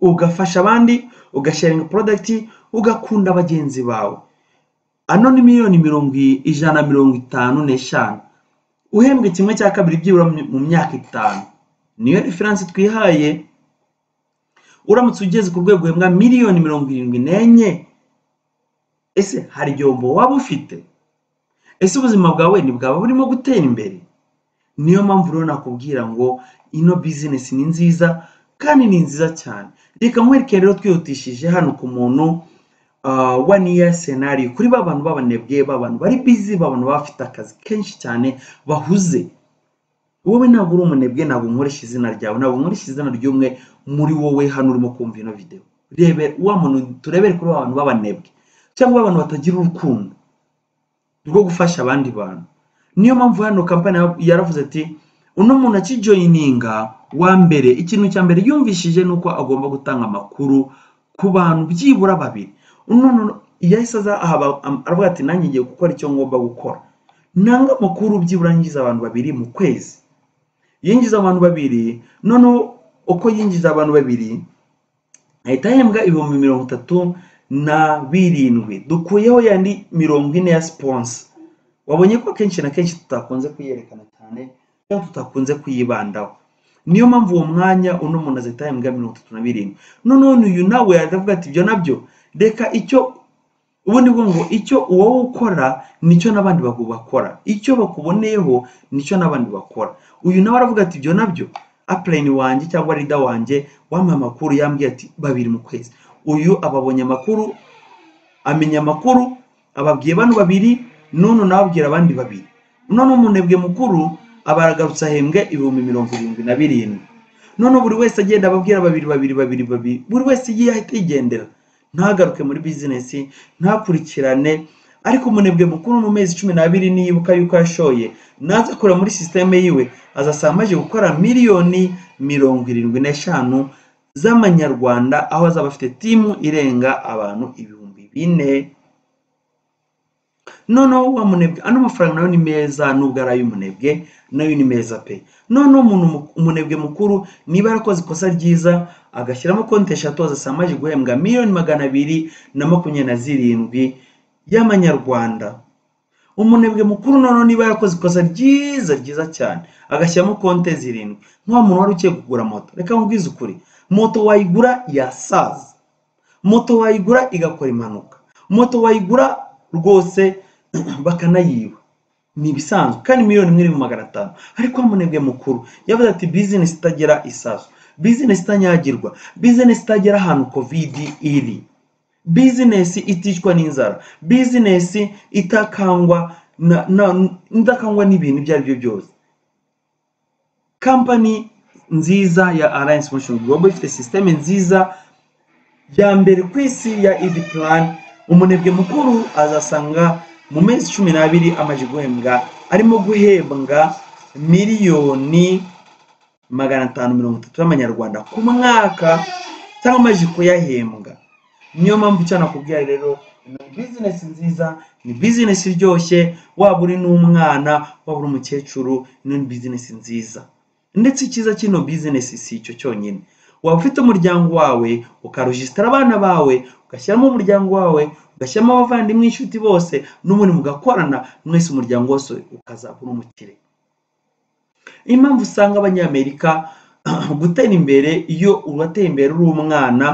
ugafasha abandi ugasharinga porodagiti ugakunda bagenzi bawe ano ni miliyoni mirongo ijana mirongo itanu n'eshanu uhembwe kimwe cya kabiri byibura mu myaka itanu niyo referanse twihaye uramutse ugeze ku rwego uhembwa miliyoni mirongo irindwi n'enye ese hari igihombo waba ufite ese ubuzima bwawe ntibwaba burimo gutera imbere niyo mpamvu rero nakubwira ngo ino bizinesi ni nziza kandi ni nziza cyane reka nkwereke rero twihutishije hano ku muntu one year scenario kuri ba bantu b'abanebwe ba bantu bari busy ba bantu bafite akazi kenshi cyane bahuze wowe ntabwo uri umunebwe ntabwo nkoresha izina ryawe ntabwo nkoresha izina ry'umwe muri wowe hano urimo kumva ino videwo rebe wa muntu turebere kuri abantu b'abanebwe cyangwa abantu batagira urukundo rwo gufasha abandi bantu niyo mpamvu hano kampani yaravuze ati uno muntu akijoyininga wa mbere ikintu cya mbere yumvishije ni uko agomba gutanga amakuru ku bantu byibura babiri none iyo ahise aza aravuga ati nanjye ngiye gukora icyo ngomba gukora nanga amakuru byibura yinjiza abantu babiri mu kwezi yinjiza abantu babiri noneho uko yinjiza abantu babiri ahita ahembwa ibihumbi mirongo itatu na birindwi dukuyeho yandi mirongo ine ya siponsa wabonye ko akenshi na kenshi tutakunze kuyerekana cyane cyangwa tutakunze kuyibandaho niyo mpamvu uwo mwanya uno muntu azahita ahembwa mirongo itatu na birindwi noneho uyu nawe aravuga ati ibyo nabyo reka icyo ubundi bwo ngo icyo uwo ukora nicyo n'abandi bakora icyo bakuboneyeho nicyo n'abandi bakora uyu nawe aravuga ati ibyo nabyo apurayini wanjye cyangwa rida wanjye wamuha amakuru yambwiye ati babiri mu kwezi uyu ababonye amakuru amenya amakuru ababwiye bano babiri n'uno nawe abwira abandi babiri none umunebwe mukuru aba aragarutse ahembwe ibihumbi mirongo irindwi na birindwi none buri wese agenda ababwira babiri babiri babiri babiri buri wese igiye ahita yigendera ntagaruke muri bizinesi ntakurikirane ariko umunebwe mukuru mu mezi cumi n'abiri niyibuka yuko yashoye naza kureba muri sisiteme yiwe azasanga amaze gukora miliyoni mirongo irindwi n'eshanu z'amanyarwanda aho azaba afite timu irenga abantu ibihumbi bine noneho wa munebwe ano mafaranga nayo ni meza nubwo ari ay'umunebwe nayo ni meza pe noneho umuntu umunebwe mukuru niba yarakoze ikosa ryiza agashyiramo konti eshatu azasanga amaze guhembwa miliyoni magana abiri na makumyabiri na zirindwi y'amanyarwanda umunebwe mukuru noneho niba yarakoze ikosa ryiza ryiza cyane agashyiramo konti zirindwi nk'uwa muntu wari ugiye kugura moto reka nkubwize ukuri moto wayigura yasaza moto wayigura igakora impanuka moto wayigura rwose bakanayiba ni ibisanzwe kandi miliyoni imwe n'ibihumbi magana atanu ariko umunebwe mukuru yavuze ati bizinesi itagira isaso bizinesi itanyagirwa bizinesi itagera ahantu kovidi iri bizinesi iticwa n'inzara bizinesi itakangwa idakangwa n'ibintu ibyo ari byo byose kampani nziza ya alliance motion global ifite sisiteme nziza ya mbere ku isi ya idi plan umunebwe mukuru azasanga mu mezi cumi n'abiri amaze guhembwa arimo guhembwa miliyoni magana atanu mirongo itatu y'amanyarwanda ku mwaka cyangwa amaze kuyahembwa niyo mpamvu icyo nakubwira rero ni bizinesi nziza ni bizinesi iryoshye waba uri n'umwana waba uri umukecuru ino ni bizinesi nziza ndetse icyiza cy'ino bizinesi si icyo cyonyine waba ufite umuryango wawe ukarujisitara abana bawe ugashyiramo umuryango wawe ugashyiramo abavandimwe inshuti bose n'ubundi mugakorana mwese umuryango wose ukazaba uri umukire impamvu usanga abanyamerika gutera imbere iyo urateye imbere uri umwana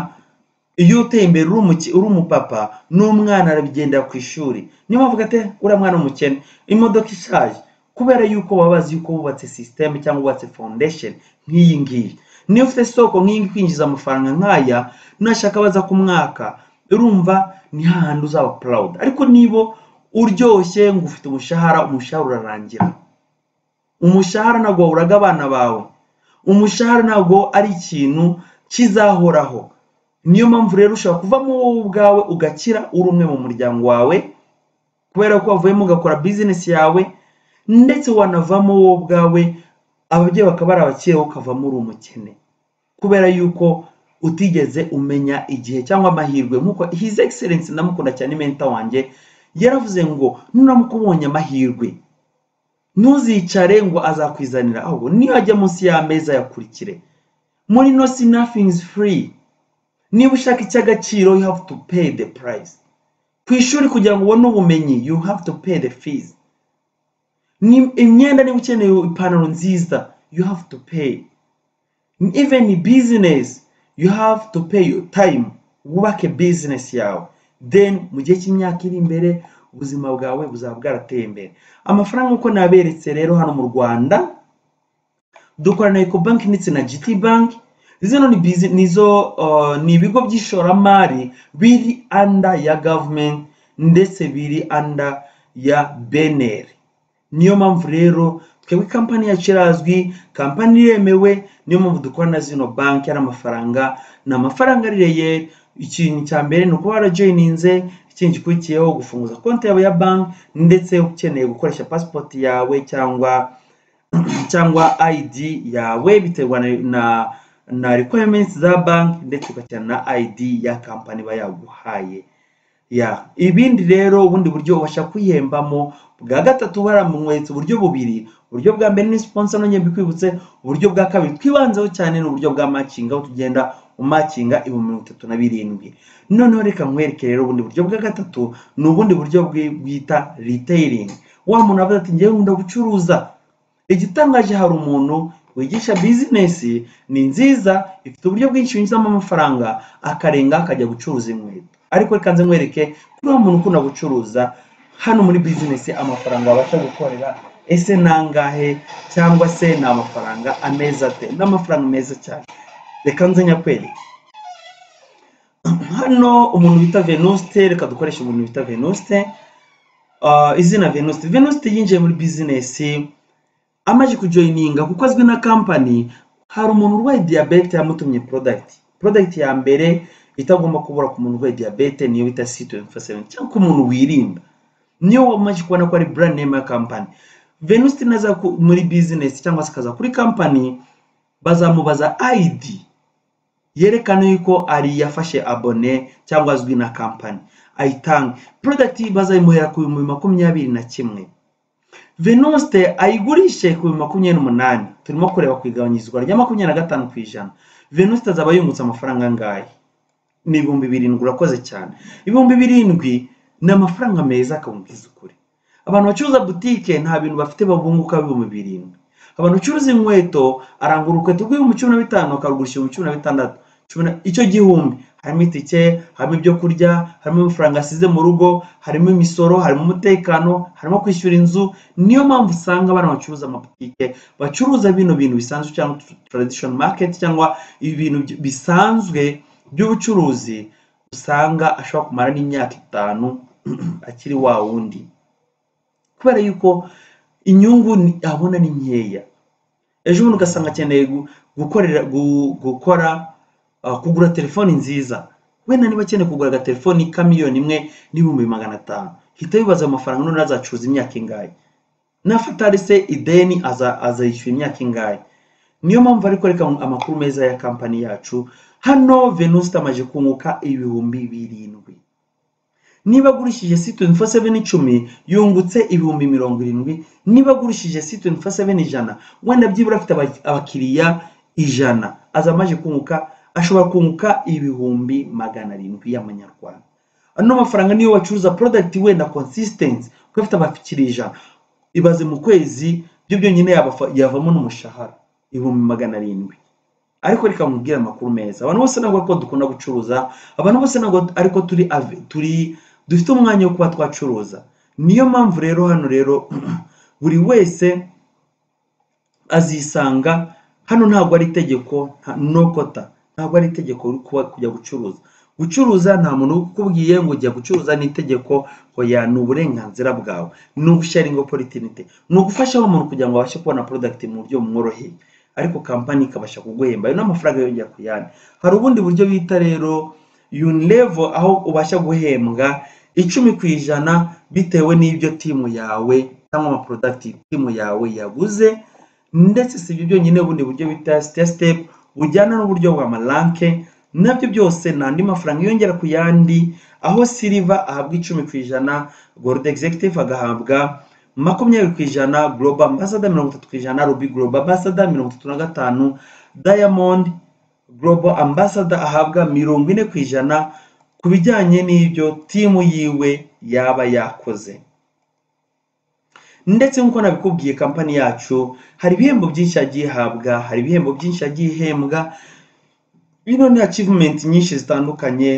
iyo uteye imbere uri umuki- uri umupapa n'umwana arabigendera ku ishuri niyo mpamvu ate uriya mwana umukene imodoka ishaje kubera yuko baba bazi yuko wubatse sisiteme cyangwa wubatse foundation nk'iyi ngiyi niyo ufite soko nk'iyi ngiyi kwinjiza amafaranga nk'aya nashaka baza ku mwaka urumva ni hahandi uzaba proud ariko niba uryoshye ngo ufite umushahara umushahara urarangira umushahara ntabwo wawuraga abana bawe umushahara ntabwo ari ikintu kizahoraho niyo mpamvu rero ushobora kuvamo wowe ubwawe ugakira uri umwe mu muryango wawe kubera ko wavuyemo ugakora bizinesi yawe ndetse wanavamo wowe ubwawe ababyeyi bakaba ari abakire wowe ukavamo uri umukene kubera yuko utigeze umenya igihe cyangwa amahirwe nk'uko hizi egiserensi ndamukunda cyane menta wanjye yaravuze ngo nuramuka ubonye amahirwe ntuzicare ngo azakwizanira ahubwo niyo ajya munsi y'ameza yakurikire muri no si nothing free niba ushaka icy'agaciro you have to pay the price ku ishuri kugira ngo ubone ubumenyi you have to pay the fees Ni- imyenda niba ukeneye ipantaro nziza you have to pay even business you have to pay your time wubake business yawe then mu gihe cy'imyaka iri imbere ubuzima bwawe buzaba bwarateye imbere amafaranga uko naberetse rero hano mu rwanda dukorana na ecobank ndetse na gt bank zino ni bizi- nizo uh, ni ibigo by'ishoramari biri anda ya government ndetse biri anda ya beneri niyo mpamvu rero twebwe kampani yacu irazwi kampani iremewe niyo mpamvu dukora na zino banki ari amafaranga ni amafaranga aririye ikintu cya mbere ni ukuba warajoyininze ikindi gikurikiyeho gufunguza konti yawe ya banki ndetse ukeneye gukoresha pasipoti yawe cyangwa cyangwa ID yawe biterwa na, na, na requirements za banki ndetse ugashyira na ID ya kampani iba yaguhaye ya ibindi rero ubundi buryo ubasha kwihembamo bwa gatatu baramumwetse uburyo bubiri uburyo bwa mbere ni sponsor nongeye mbikwibutse uburyo bwa kabiri twibanzeho cyane ni uburyo bwa matching aho tugenda umakinga ibihumbi mirongo itatu na birindwi noneho reka nkwereke rero ubundi buryo bwa gatatu ni ubundi buryo bwi- bwita retailing wa muntu avuze ati ngewe nkunda gucuruza igitangaje hari umuntu wigisha bizinesi ni nziza ifite uburyo bwinshi yinjizamo amafaranga akarenga akajya gucuruza inkweto ariko reka nze nkwereke kuri wa muntu ukunda gucuruza hano muri bizinesi amafaranga wabasha gukorera ese ni angahe cyangwa se ni amafaranga ameza ate ni amafaranga meza cyane reka nze nyakwereke hano umuntu bita venuste reka dukoreshe umuntu bita venuste Ah, izina venuste venuste yinjiye muri bizinesi amaze kujoyininga kuko azwi na kampani hari umuntu urwaye diyabete yamutumye porodagiti porodagiti ya mbere itagomba kubura ku muntu urwaye diyabete niyo bita c27 cyangwa ku muntu wirinda niyo wamaze kubona ko ari brand name ya kampani venuste naza ku- muri bizinesi cyangwa se akaza kuri kampani bazamubaza id yerekana yuko ari yafashe abone cyangwa azwi na kampani ayitange porodagiti bazayimuhera ku bihumbi makumyabiri na kimwe venuste ayigurishe ku bihumbi makumyabiri n'umunani turimo kureba ku igabanyirizwa rya makumyabiri na gatanu ku ijana venuste azaba yungutse amafaranga angahe ni ibihumbi birindwi urakoze cyane ibihumbi birindwi ni amafaranga meza akabubwiza ukuri abantu bacuruza butike nta bintu bafite babunguka ibihumbi birindwi abantu bacuruza inkweto arangura urukweto rw'ibihumbi cumi na bitanu akarugurisha ibihumbi cumi na bitandatu cumi na- icyo gihumbi harimo itike harimo ibyo kurya harimo amafaranga asize mu rugo harimo imisoro harimo umutekano harimo kwishyura inzu niyo mpamvu usanga abantu bacuruza amabutike bacuruza bino bintu bisanzwe cyangwa tradition market cyangwa ibintu by- bisanzwe by'ubucuruzi usanga ashobora kumara n'imyaka itanu akiri wa wundi kubera yuko inyungu ni- abona ni nkeya ejo bundi ugasanga akeneye gu- gukorera gu- gukora uh, kugura telefoni nziza wenda niba akeneye kugura agatelefoni ka miliyoni imwe n'ibihumbi magana atanu hita wibaza ayo mafaranga none azacuruza imyaka ingahe nafatari se ideni aza- azayishyura imyaka ingahe niyo mpamvu ariko reka amakuru meza ya kampani yacu hano venuste amaze kunguka ibihumbi birindwi niba agurishije si twenty four seven icumi yungutse ibihumbi mirongo irindwi niba agurishije si twenty four seven ijana wenda byibura afite aba- abakiriya ijana aza amaje kunguka ashobora kunguka ibihumbi magana arindwi y'amanyarwanda ano mafaranga niyo wacuruza product wenda consistency kuko afite abakiriya ijana ibaze mu kwezi byo byonyine yabafa- yavamo n'umushahara ibihumbi magana arindwi ariko reka nkubwire amakuru meza abantu bose ntabwo ko dukunda gucuruza abantu bose ntabwo ariko turi ave turi dufite umwanya wo kuba twacuruza niyo mpamvu rero hano rero buri wese azisanga hano ntabwo ari itegeko no kota ntabwo ari itegeko kuba kujya gucuruza gucuruza nta muntu ukubwiye ngo ujya gucuruza n'itegeko hoya ni uburenganzira bwawe ni ubusharingo poritinite ni ugufasha wa muntu kugira ngo abashe kubona porodagiti mu buryo bumworoheye ariko kampani ikabasha kuguhemba ayo ni amafaranga yongera ku yandi hari ubundi buryo bita rero yunirevo aho ubasha guhembwa icumi ku ijana bitewe n'ibyo timu yawe cyangwa amaporodagiti timu yawe yaguze ndetse si ibyo byonyine bundi buryo bita sitepu sitepu bujyana n'uburyo bwa maranke nabyo byose ni andi mafaranga yongera ku yandi aho siliva ahabwa icumi ku ijana gorudi egizekitivu agahabwa makumyabiri ku ijana goroba ambasada mirongo itatu ku ijana rubi goroba ambasada mirongo itatu na gatanu dayamondi goroba ambasada ahabwa mirongo ine ku ijana ku bijyanye n'ibyo timu yiwe yaba yakoze ndetse nk'uko nabikubwiye kampani yacu hari ibihembo byinshi yagiye ihabwa hari ibihembo byinshi yagiye ihembwa bino ni achievement nyinshi zitandukanye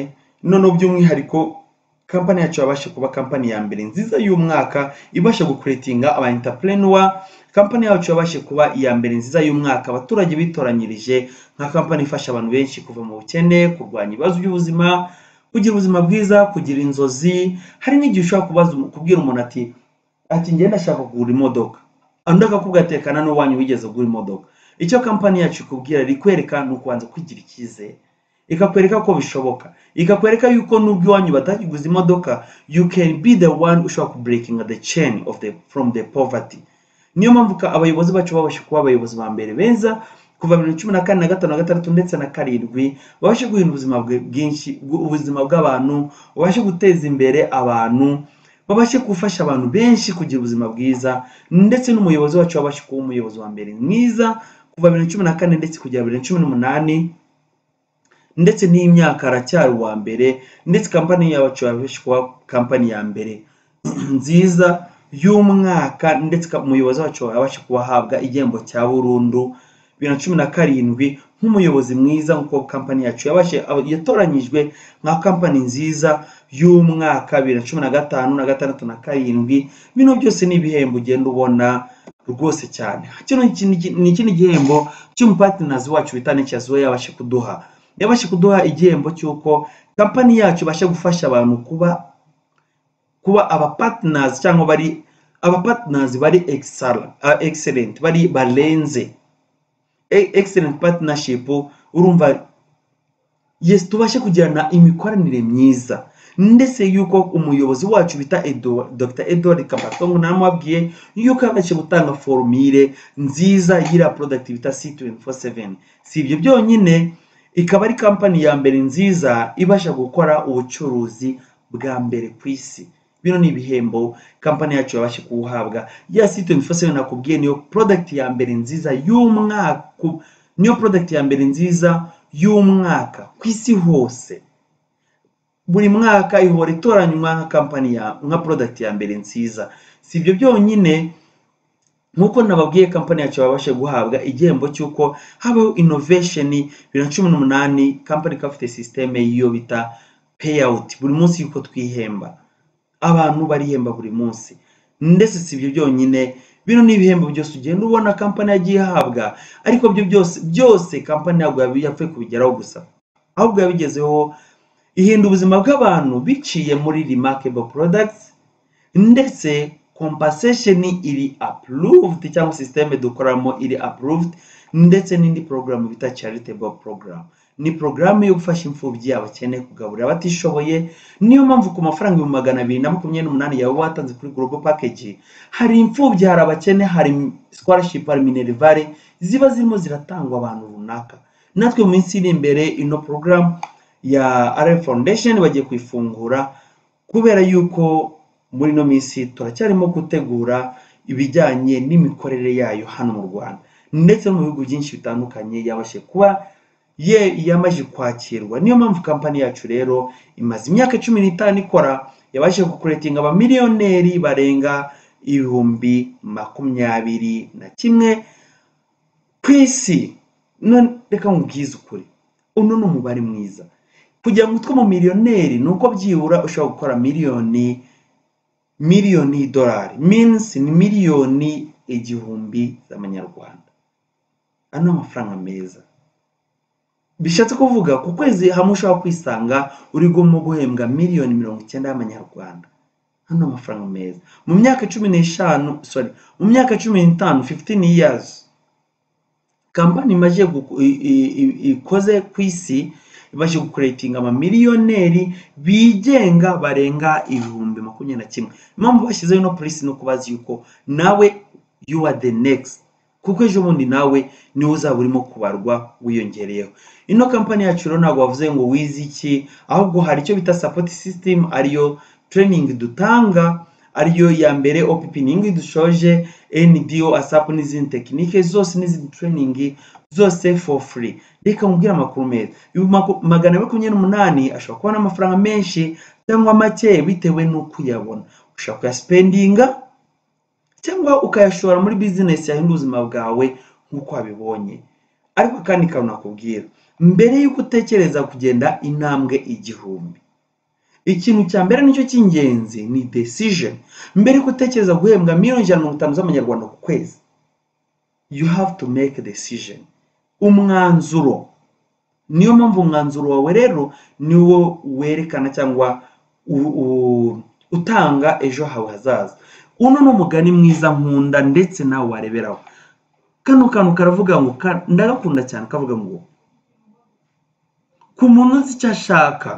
noneho by'umwihariko kampani yacu yabasha kuba kampani ya mbere nziza y'umwaka ibasha gukuretinga aba entrepreneur kampani yacu yabasha kuba iya mbere nziza y'umwaka abaturage bitoranyirije nka kampani ifasha abantu benshi kuva mu bukene kurwanya ibibazo by'ubuzima kugira ubuzima bwiza kugira inzozi hari n'igihe ushobora kubaza kubwira umuntu ati ati ngenda ndashaka kugura imodoka undi akakubwira ati reka na n'uwanyu wigeze kugura imodoka icyo kampani yacu ikubwira rikwereka ni ukubanza kwigira icyizere ikakwereka ko bishoboka ikakwereka yuko n'ubwo iwanyu batakiguze imodoka you can be the one ushobora kubreakinga the chain of the from the poverty niyo mpamvu ka- abayobozi bacu babasha kuba abayobozi ba mbere beza kuva bibiri na cumi na kane na gatanu na gatandatu ndetse na karindwi babashe guhindura ubuzima bwe- bwinshi bw- ubuzima bw'abantu babashe guteza imbere abantu babashe gufasha abantu benshi kugira ubuzima bwiza ndetse n'umuyobozi wacu wabashe kuba umuyobozi wa mbere mwiza kuva bibiri na cumi na kane ndetse kugera bibiri na cumi n'umunani ndetse n'iyi myaka aracyari uwa mbere ndetse kampani yacu yabashe kuba kampani ya mbere nziza y'umwaka ndetse ka- umuyobozi wacu yabasha kuba ahabwa igihembo cya burundu bibiri na cumi na karindwi nk'umuyobozi mwiza nk'uko kampani yacu yabashe aba- yatoranyijwe nka kampani nziza y'umwaka bibiri na cumi na gatanu na gatandatu na karindwi bino byose ni ibihembo ugenda ubona rwose cyane kino ni ikindi- ni ikindi gihembo cy'umupatinazi wacu bita nekiyazi we yabashe kuduha yabashe kuduha igihembo cy'uko kampani yacu ibasha gufasha abantu kuba kuba abapatinazi cyangwa bari abapatinazi bari excellent, excellent bari barenze E- excellent partnership urumva yes tubashe kugirana imikoranire myiza ndetse yuko umuyobozi wacu bita Edouard- dr edward kabatongo namubabwiye yuko yabashe gutanga formire nziza y'ira product bita c247 si ibyo byonyine ikaba ari kampani ya mbere nziza ibasha gukora ubucuruzi bwa mbere ku isi bino ni ibihembo kampani yacu yabashe kuwuhabwa ya c247 nakubwiye niyo product ya mbere nziza y'umwaka ku- niyo product ya mbere nziza y'umwaka ku isi hose buri mwaka ihora itoranywa nka kampani ya nka product ya mbere nziza si ibyo byonyine nk'uko nababwiye kampani yacu babashe guhabwa igihembo cy'uko habaho innovation bibiri na cumi n'umunani kampani ikaba ifite sisiteme y'iyo bita payawuti buri munsi yuko twihemba abantu barihemba buri munsi ndetse si ibyo byonyine bino ni ibihembo byose ugenda ubona kampani yagiye ihabwa ariko byo byose byose kampani ntabwo yabi- yapfuye kubigeraho gusa ahubwo yabigezeho ihinda ubuzima bw'abantu biciye muri remarkable products ndetse compensation iri approved cyangwa sisiteme dukoramo iri approved ndetse n'indi porogaramu bita charitable program ni porogaramu yo gufasha imfubyi abakene kugaburira abatishoboye niyo mpamvu ku mafaranga ibihumbi magana abiri na makumyabiri n'umunani yawe watanze kuri global package hari imfubyi hari abakene hari scholarship hari minerivare ziba zirimo ziratangwa abantu runaka natwe mu minsi iri imbere ino porogaramu ya RF foundation bagiye kuyifungura kubera yuko muri ino minsi turacyarimo gutegura ibijyanye n'imikorere yayo hano mu Rwanda ndetse no mu bihugu byinshi bitandukanye yabashe kuba ye yamaze kwakirwa niyo mpamvu kampani yacu rero imaze imyaka cumi n'itanu ikora yabashe gukuretinga abamiliyoneri barenga ibihumbi makumyabiri na kimwe ku isi none reka nkubwize ukuri uno ni umubare mwiza kugira ngo utwe mu miliyoneri ni uko byibura ushobora gukora miliyoni miliyoni y'idolari minsi ni miliyoni igihumbi z'amanyarwanda ano ni amafaranga meza bishatse kuvuga ku kwezi hamwe ushobora kwisanga uri guhemo guhembwa miliyoni mirongo icyenda y'amanyarwanda hano amafaranga meza mu myaka cumi n'eshanu sorry mu myaka cumi n'itanu 15 years kampani imaze guku- i- i- i- ikoze ku isi imaze gukuretinga amamiliyoneri bigenga barenga ibihumbi makumyabiri na kimwe impamvu bashyizeho ino polisi ni ukubaza yuko nawe you are the next kuko ejo bundi nawe niwe uzaba urimo kubarwa wiyongereyeho ino kampani yacu rero ntabwo wavuze ngo wize iki ahubwo hari icyo bita support system ariyo training dutanga ariyo ya mbere opening dushoje NDO ASAP n'izindi tekinike zose n'izindi training zose for free reka nkubwire amakuru meza Ibihumbi maku- magana abiri makumyabiri n'umunani ashobora kubona amafaranga menshi cyangwa make bitewe n'uko uyabona ushobora kuyasipendinga cyangwa ukayashora muri bizinesi yahindura ubuzima bwawe nk'uko wabibonye ariko kandi kantu nakubwira mbere y'uko utekereza kugenda intambwe igihumbi ikintu cya mbere nicyo cy'ingenzi ni decision mbere y'uko utekereza guhembwa miliyoni ijana na mirongo itanu z'amanyarwanda ku kwezi you have to make a decision umwanzuro niyo mpamvu umwanzuro wawe rero niwo werekana cyangwa u- u- utanga ejo hawe hazaza uno ni umugani mwiza nkunda ndetse nawe wareberaho kano kantu karavuga ngo ka- ndagakunda cyane kavuga ngo ku muntu uzi icyo ashaka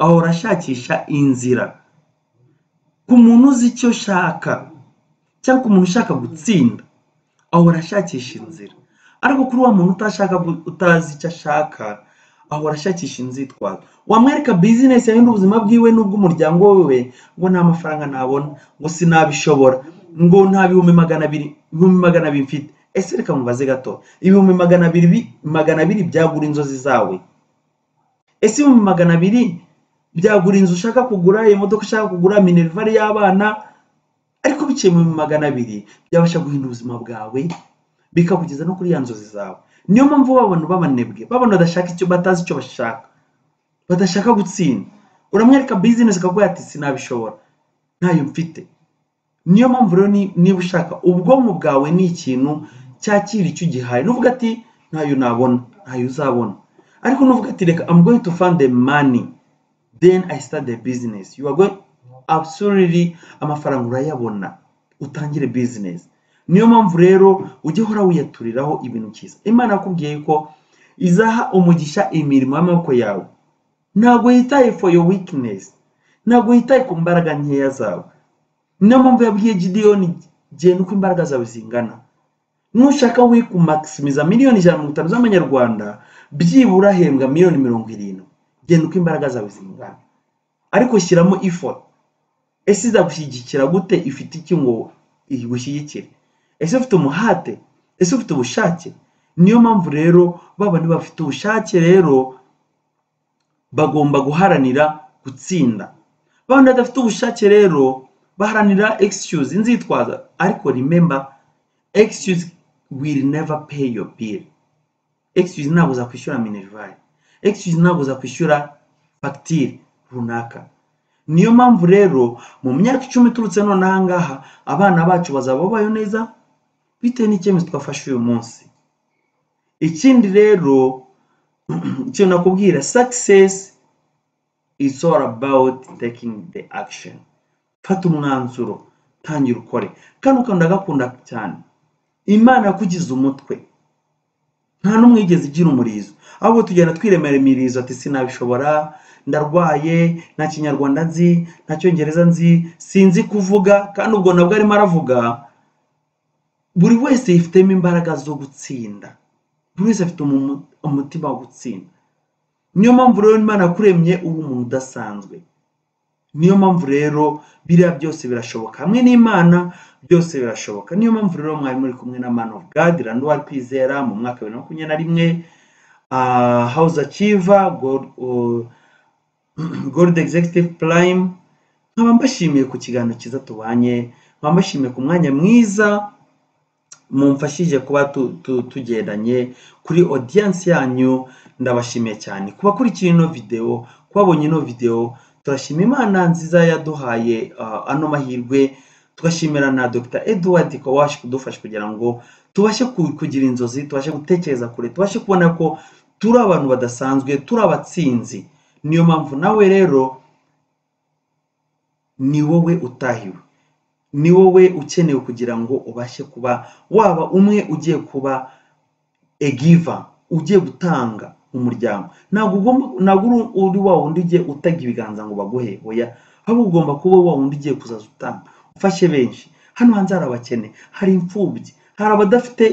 ahora ashakisha inzira ku muntu uzi icyo ashaka cyangwa ku muntu ushaka gutsinda ahora ashakisha inzira ariko kuri wa muntu utashaka gu- utazi icyo ashaka ahora ashakisha inzitwazo wamwereka bizinesi yahindura ubuzima bwiwe n'ubw'umuryango wiwe ngo nta mafaranga nabona ngo sinabishobora ngo nta bihumbi magana abiri ibihumbi magana abiri mfite ese reka mubaze gato ibihumbi magana abiri bi- magana abiri byagura inzozi zawe ese ibihumbi magana abiri byagura inzu ushaka kugura imodoka ushaka kugura minerivare y'abana ariko biciye mu bihumbi magana abiri byabasha guhindura ubuzima bwawe bikakugeza no kuri ya nzozi zawe niyo mpamvu babona babanebwe babona badashaka icyo batazi icyo bashaka badashaka gutsinda uramwereka bizinesi akaguha ati sinabishobora ntayo mfite niyo mpamvu rero ni- niba ushaka ubwonko bwawe ni ikintu cyakira icyo ugihaye nuvuga ati ntayo nabona ntayo uzabona ariko nuvuga ati reka I'm going to find the money then I start the business you are going absolutely amafaranga urayabona utangire business niyo mpamvu rero ujya uhora wiyaturiraho ibintu byiza imana yakubwiye yuko izaha umugisha imirimo y'amaboko yawe ntabwo yitaye for your weakness ntabwo yitaye ku mbaraga nkeya zawe niyo mpamvu yabwiye gideyoni genda uko imbaraga zawe zingana nushaka we kumaximiza miliyoni ijana na mirongo itanu z'amanyarwanda byibura hembwa miliyoni mirongo irindwi genda uko imbaraga zawe zingana ariko shyiramo effort ese izagushyigikira gute ifite iki ngo igushyigikire ese ufite umuhate ese ufite ubushake niyo mpamvu rero babandi bafite ubushake rero bagomba guharanira gutsinda babandi badafite ubushake rero baharanira excuse inzitwaza ariko remember excuse will never pay your bill excuse ntabwo uzakwishyura minerivare excuse ntabwo uzakwishyura fagitire runaka niyo mpamvu rero mu myaka icumi iturutse none aha ngaha abana bacu bazaba babayeho neza bitewe n'icyemezo twafashe uyu munsi ikindi rero ikintu nakubwira success is all about taking the action fata umwanzuro tangira ukore kano kantu ndagakunda cyane imana yakugize umutwe nta n'umwe yigeze igira umurizo ahubwo tugenda twiremera imirizo ati sinabishobora ndarwaye nta kinyarwanda nzi nta cyongereza nzi sinzi kuvuga kandi ubwo nabwo arimo aravuga buri wese yifitemo imbaraga zo gutsinda buri wese afite umu- umutima wo gutsinda niyo mpamvu rero imana yakuremye uba umuntu udasanzwe niyo mpamvu rero biriya byose birashoboka hamwe n'imana byose birashoboka niyo mpamvu rero mwari muri kumwe na man of god randuwari kwizera mu mwaka wa bibiri na makumyabiri na rimwe uh, house achiever gold, uh, gold executive prime nkaba mbashimiye ku kiganiro cyiza tubanye nkaba mbashimiye ku mwanya mwiza mumfashije kuba tu- tu- tugendanye kuri audience yanyu ndabashimiye cyane ku bakurikiye ino videwo ku babonye ino videwo turashima imana nziza yaduhaye ah, ano mahirwe tugashimira na dr edward ko wabasha kudufasha kugira ngo tubashe ku- kugira inzozi tubashe gutekereza kure tubashe kubona ko turi abantu badasanzwe turi abatsinzi niyo mpamvu nawe rero ni wowe utahiwe ni wowe ukenewe kugira ngo ubashe kuba waba umwe ugiye kuba egiva ugiye gutanga umuryango ntabwo ugomba ntabwo uri uri wa wundi ugiye utega ibiganza ngo baguhe oya ahubwo ugomba kuba wa wundi ugiye kuzaza utanga ufashe benshi hano hanze hari abakene hari imfubyi hari abadafite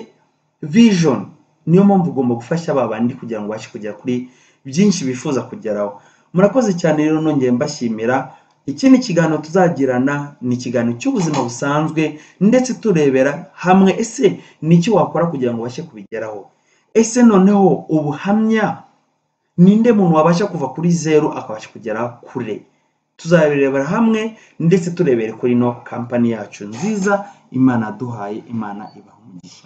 vision niyo mpamvu ugomba gufasha ba bandi kugira ngo ubashe kugera kuri byinshi bifuza kugeraho murakoze cyane rero nongeye mbashimira iki ni ikiganiro tuzagirana ni ikiganiro cy'ubuzima busanzwe ndetse turebera hamwe ese ni iki wakora kugira ngo ubashe kubigeraho ese noneho ubuhamya ninde muntu wabasha kuva kuri zeru akabasha kugera kure tuzabirebera hamwe ndetse turebere kuri ino kampani yacu nziza imana yaduhaye imana ibaha umugisha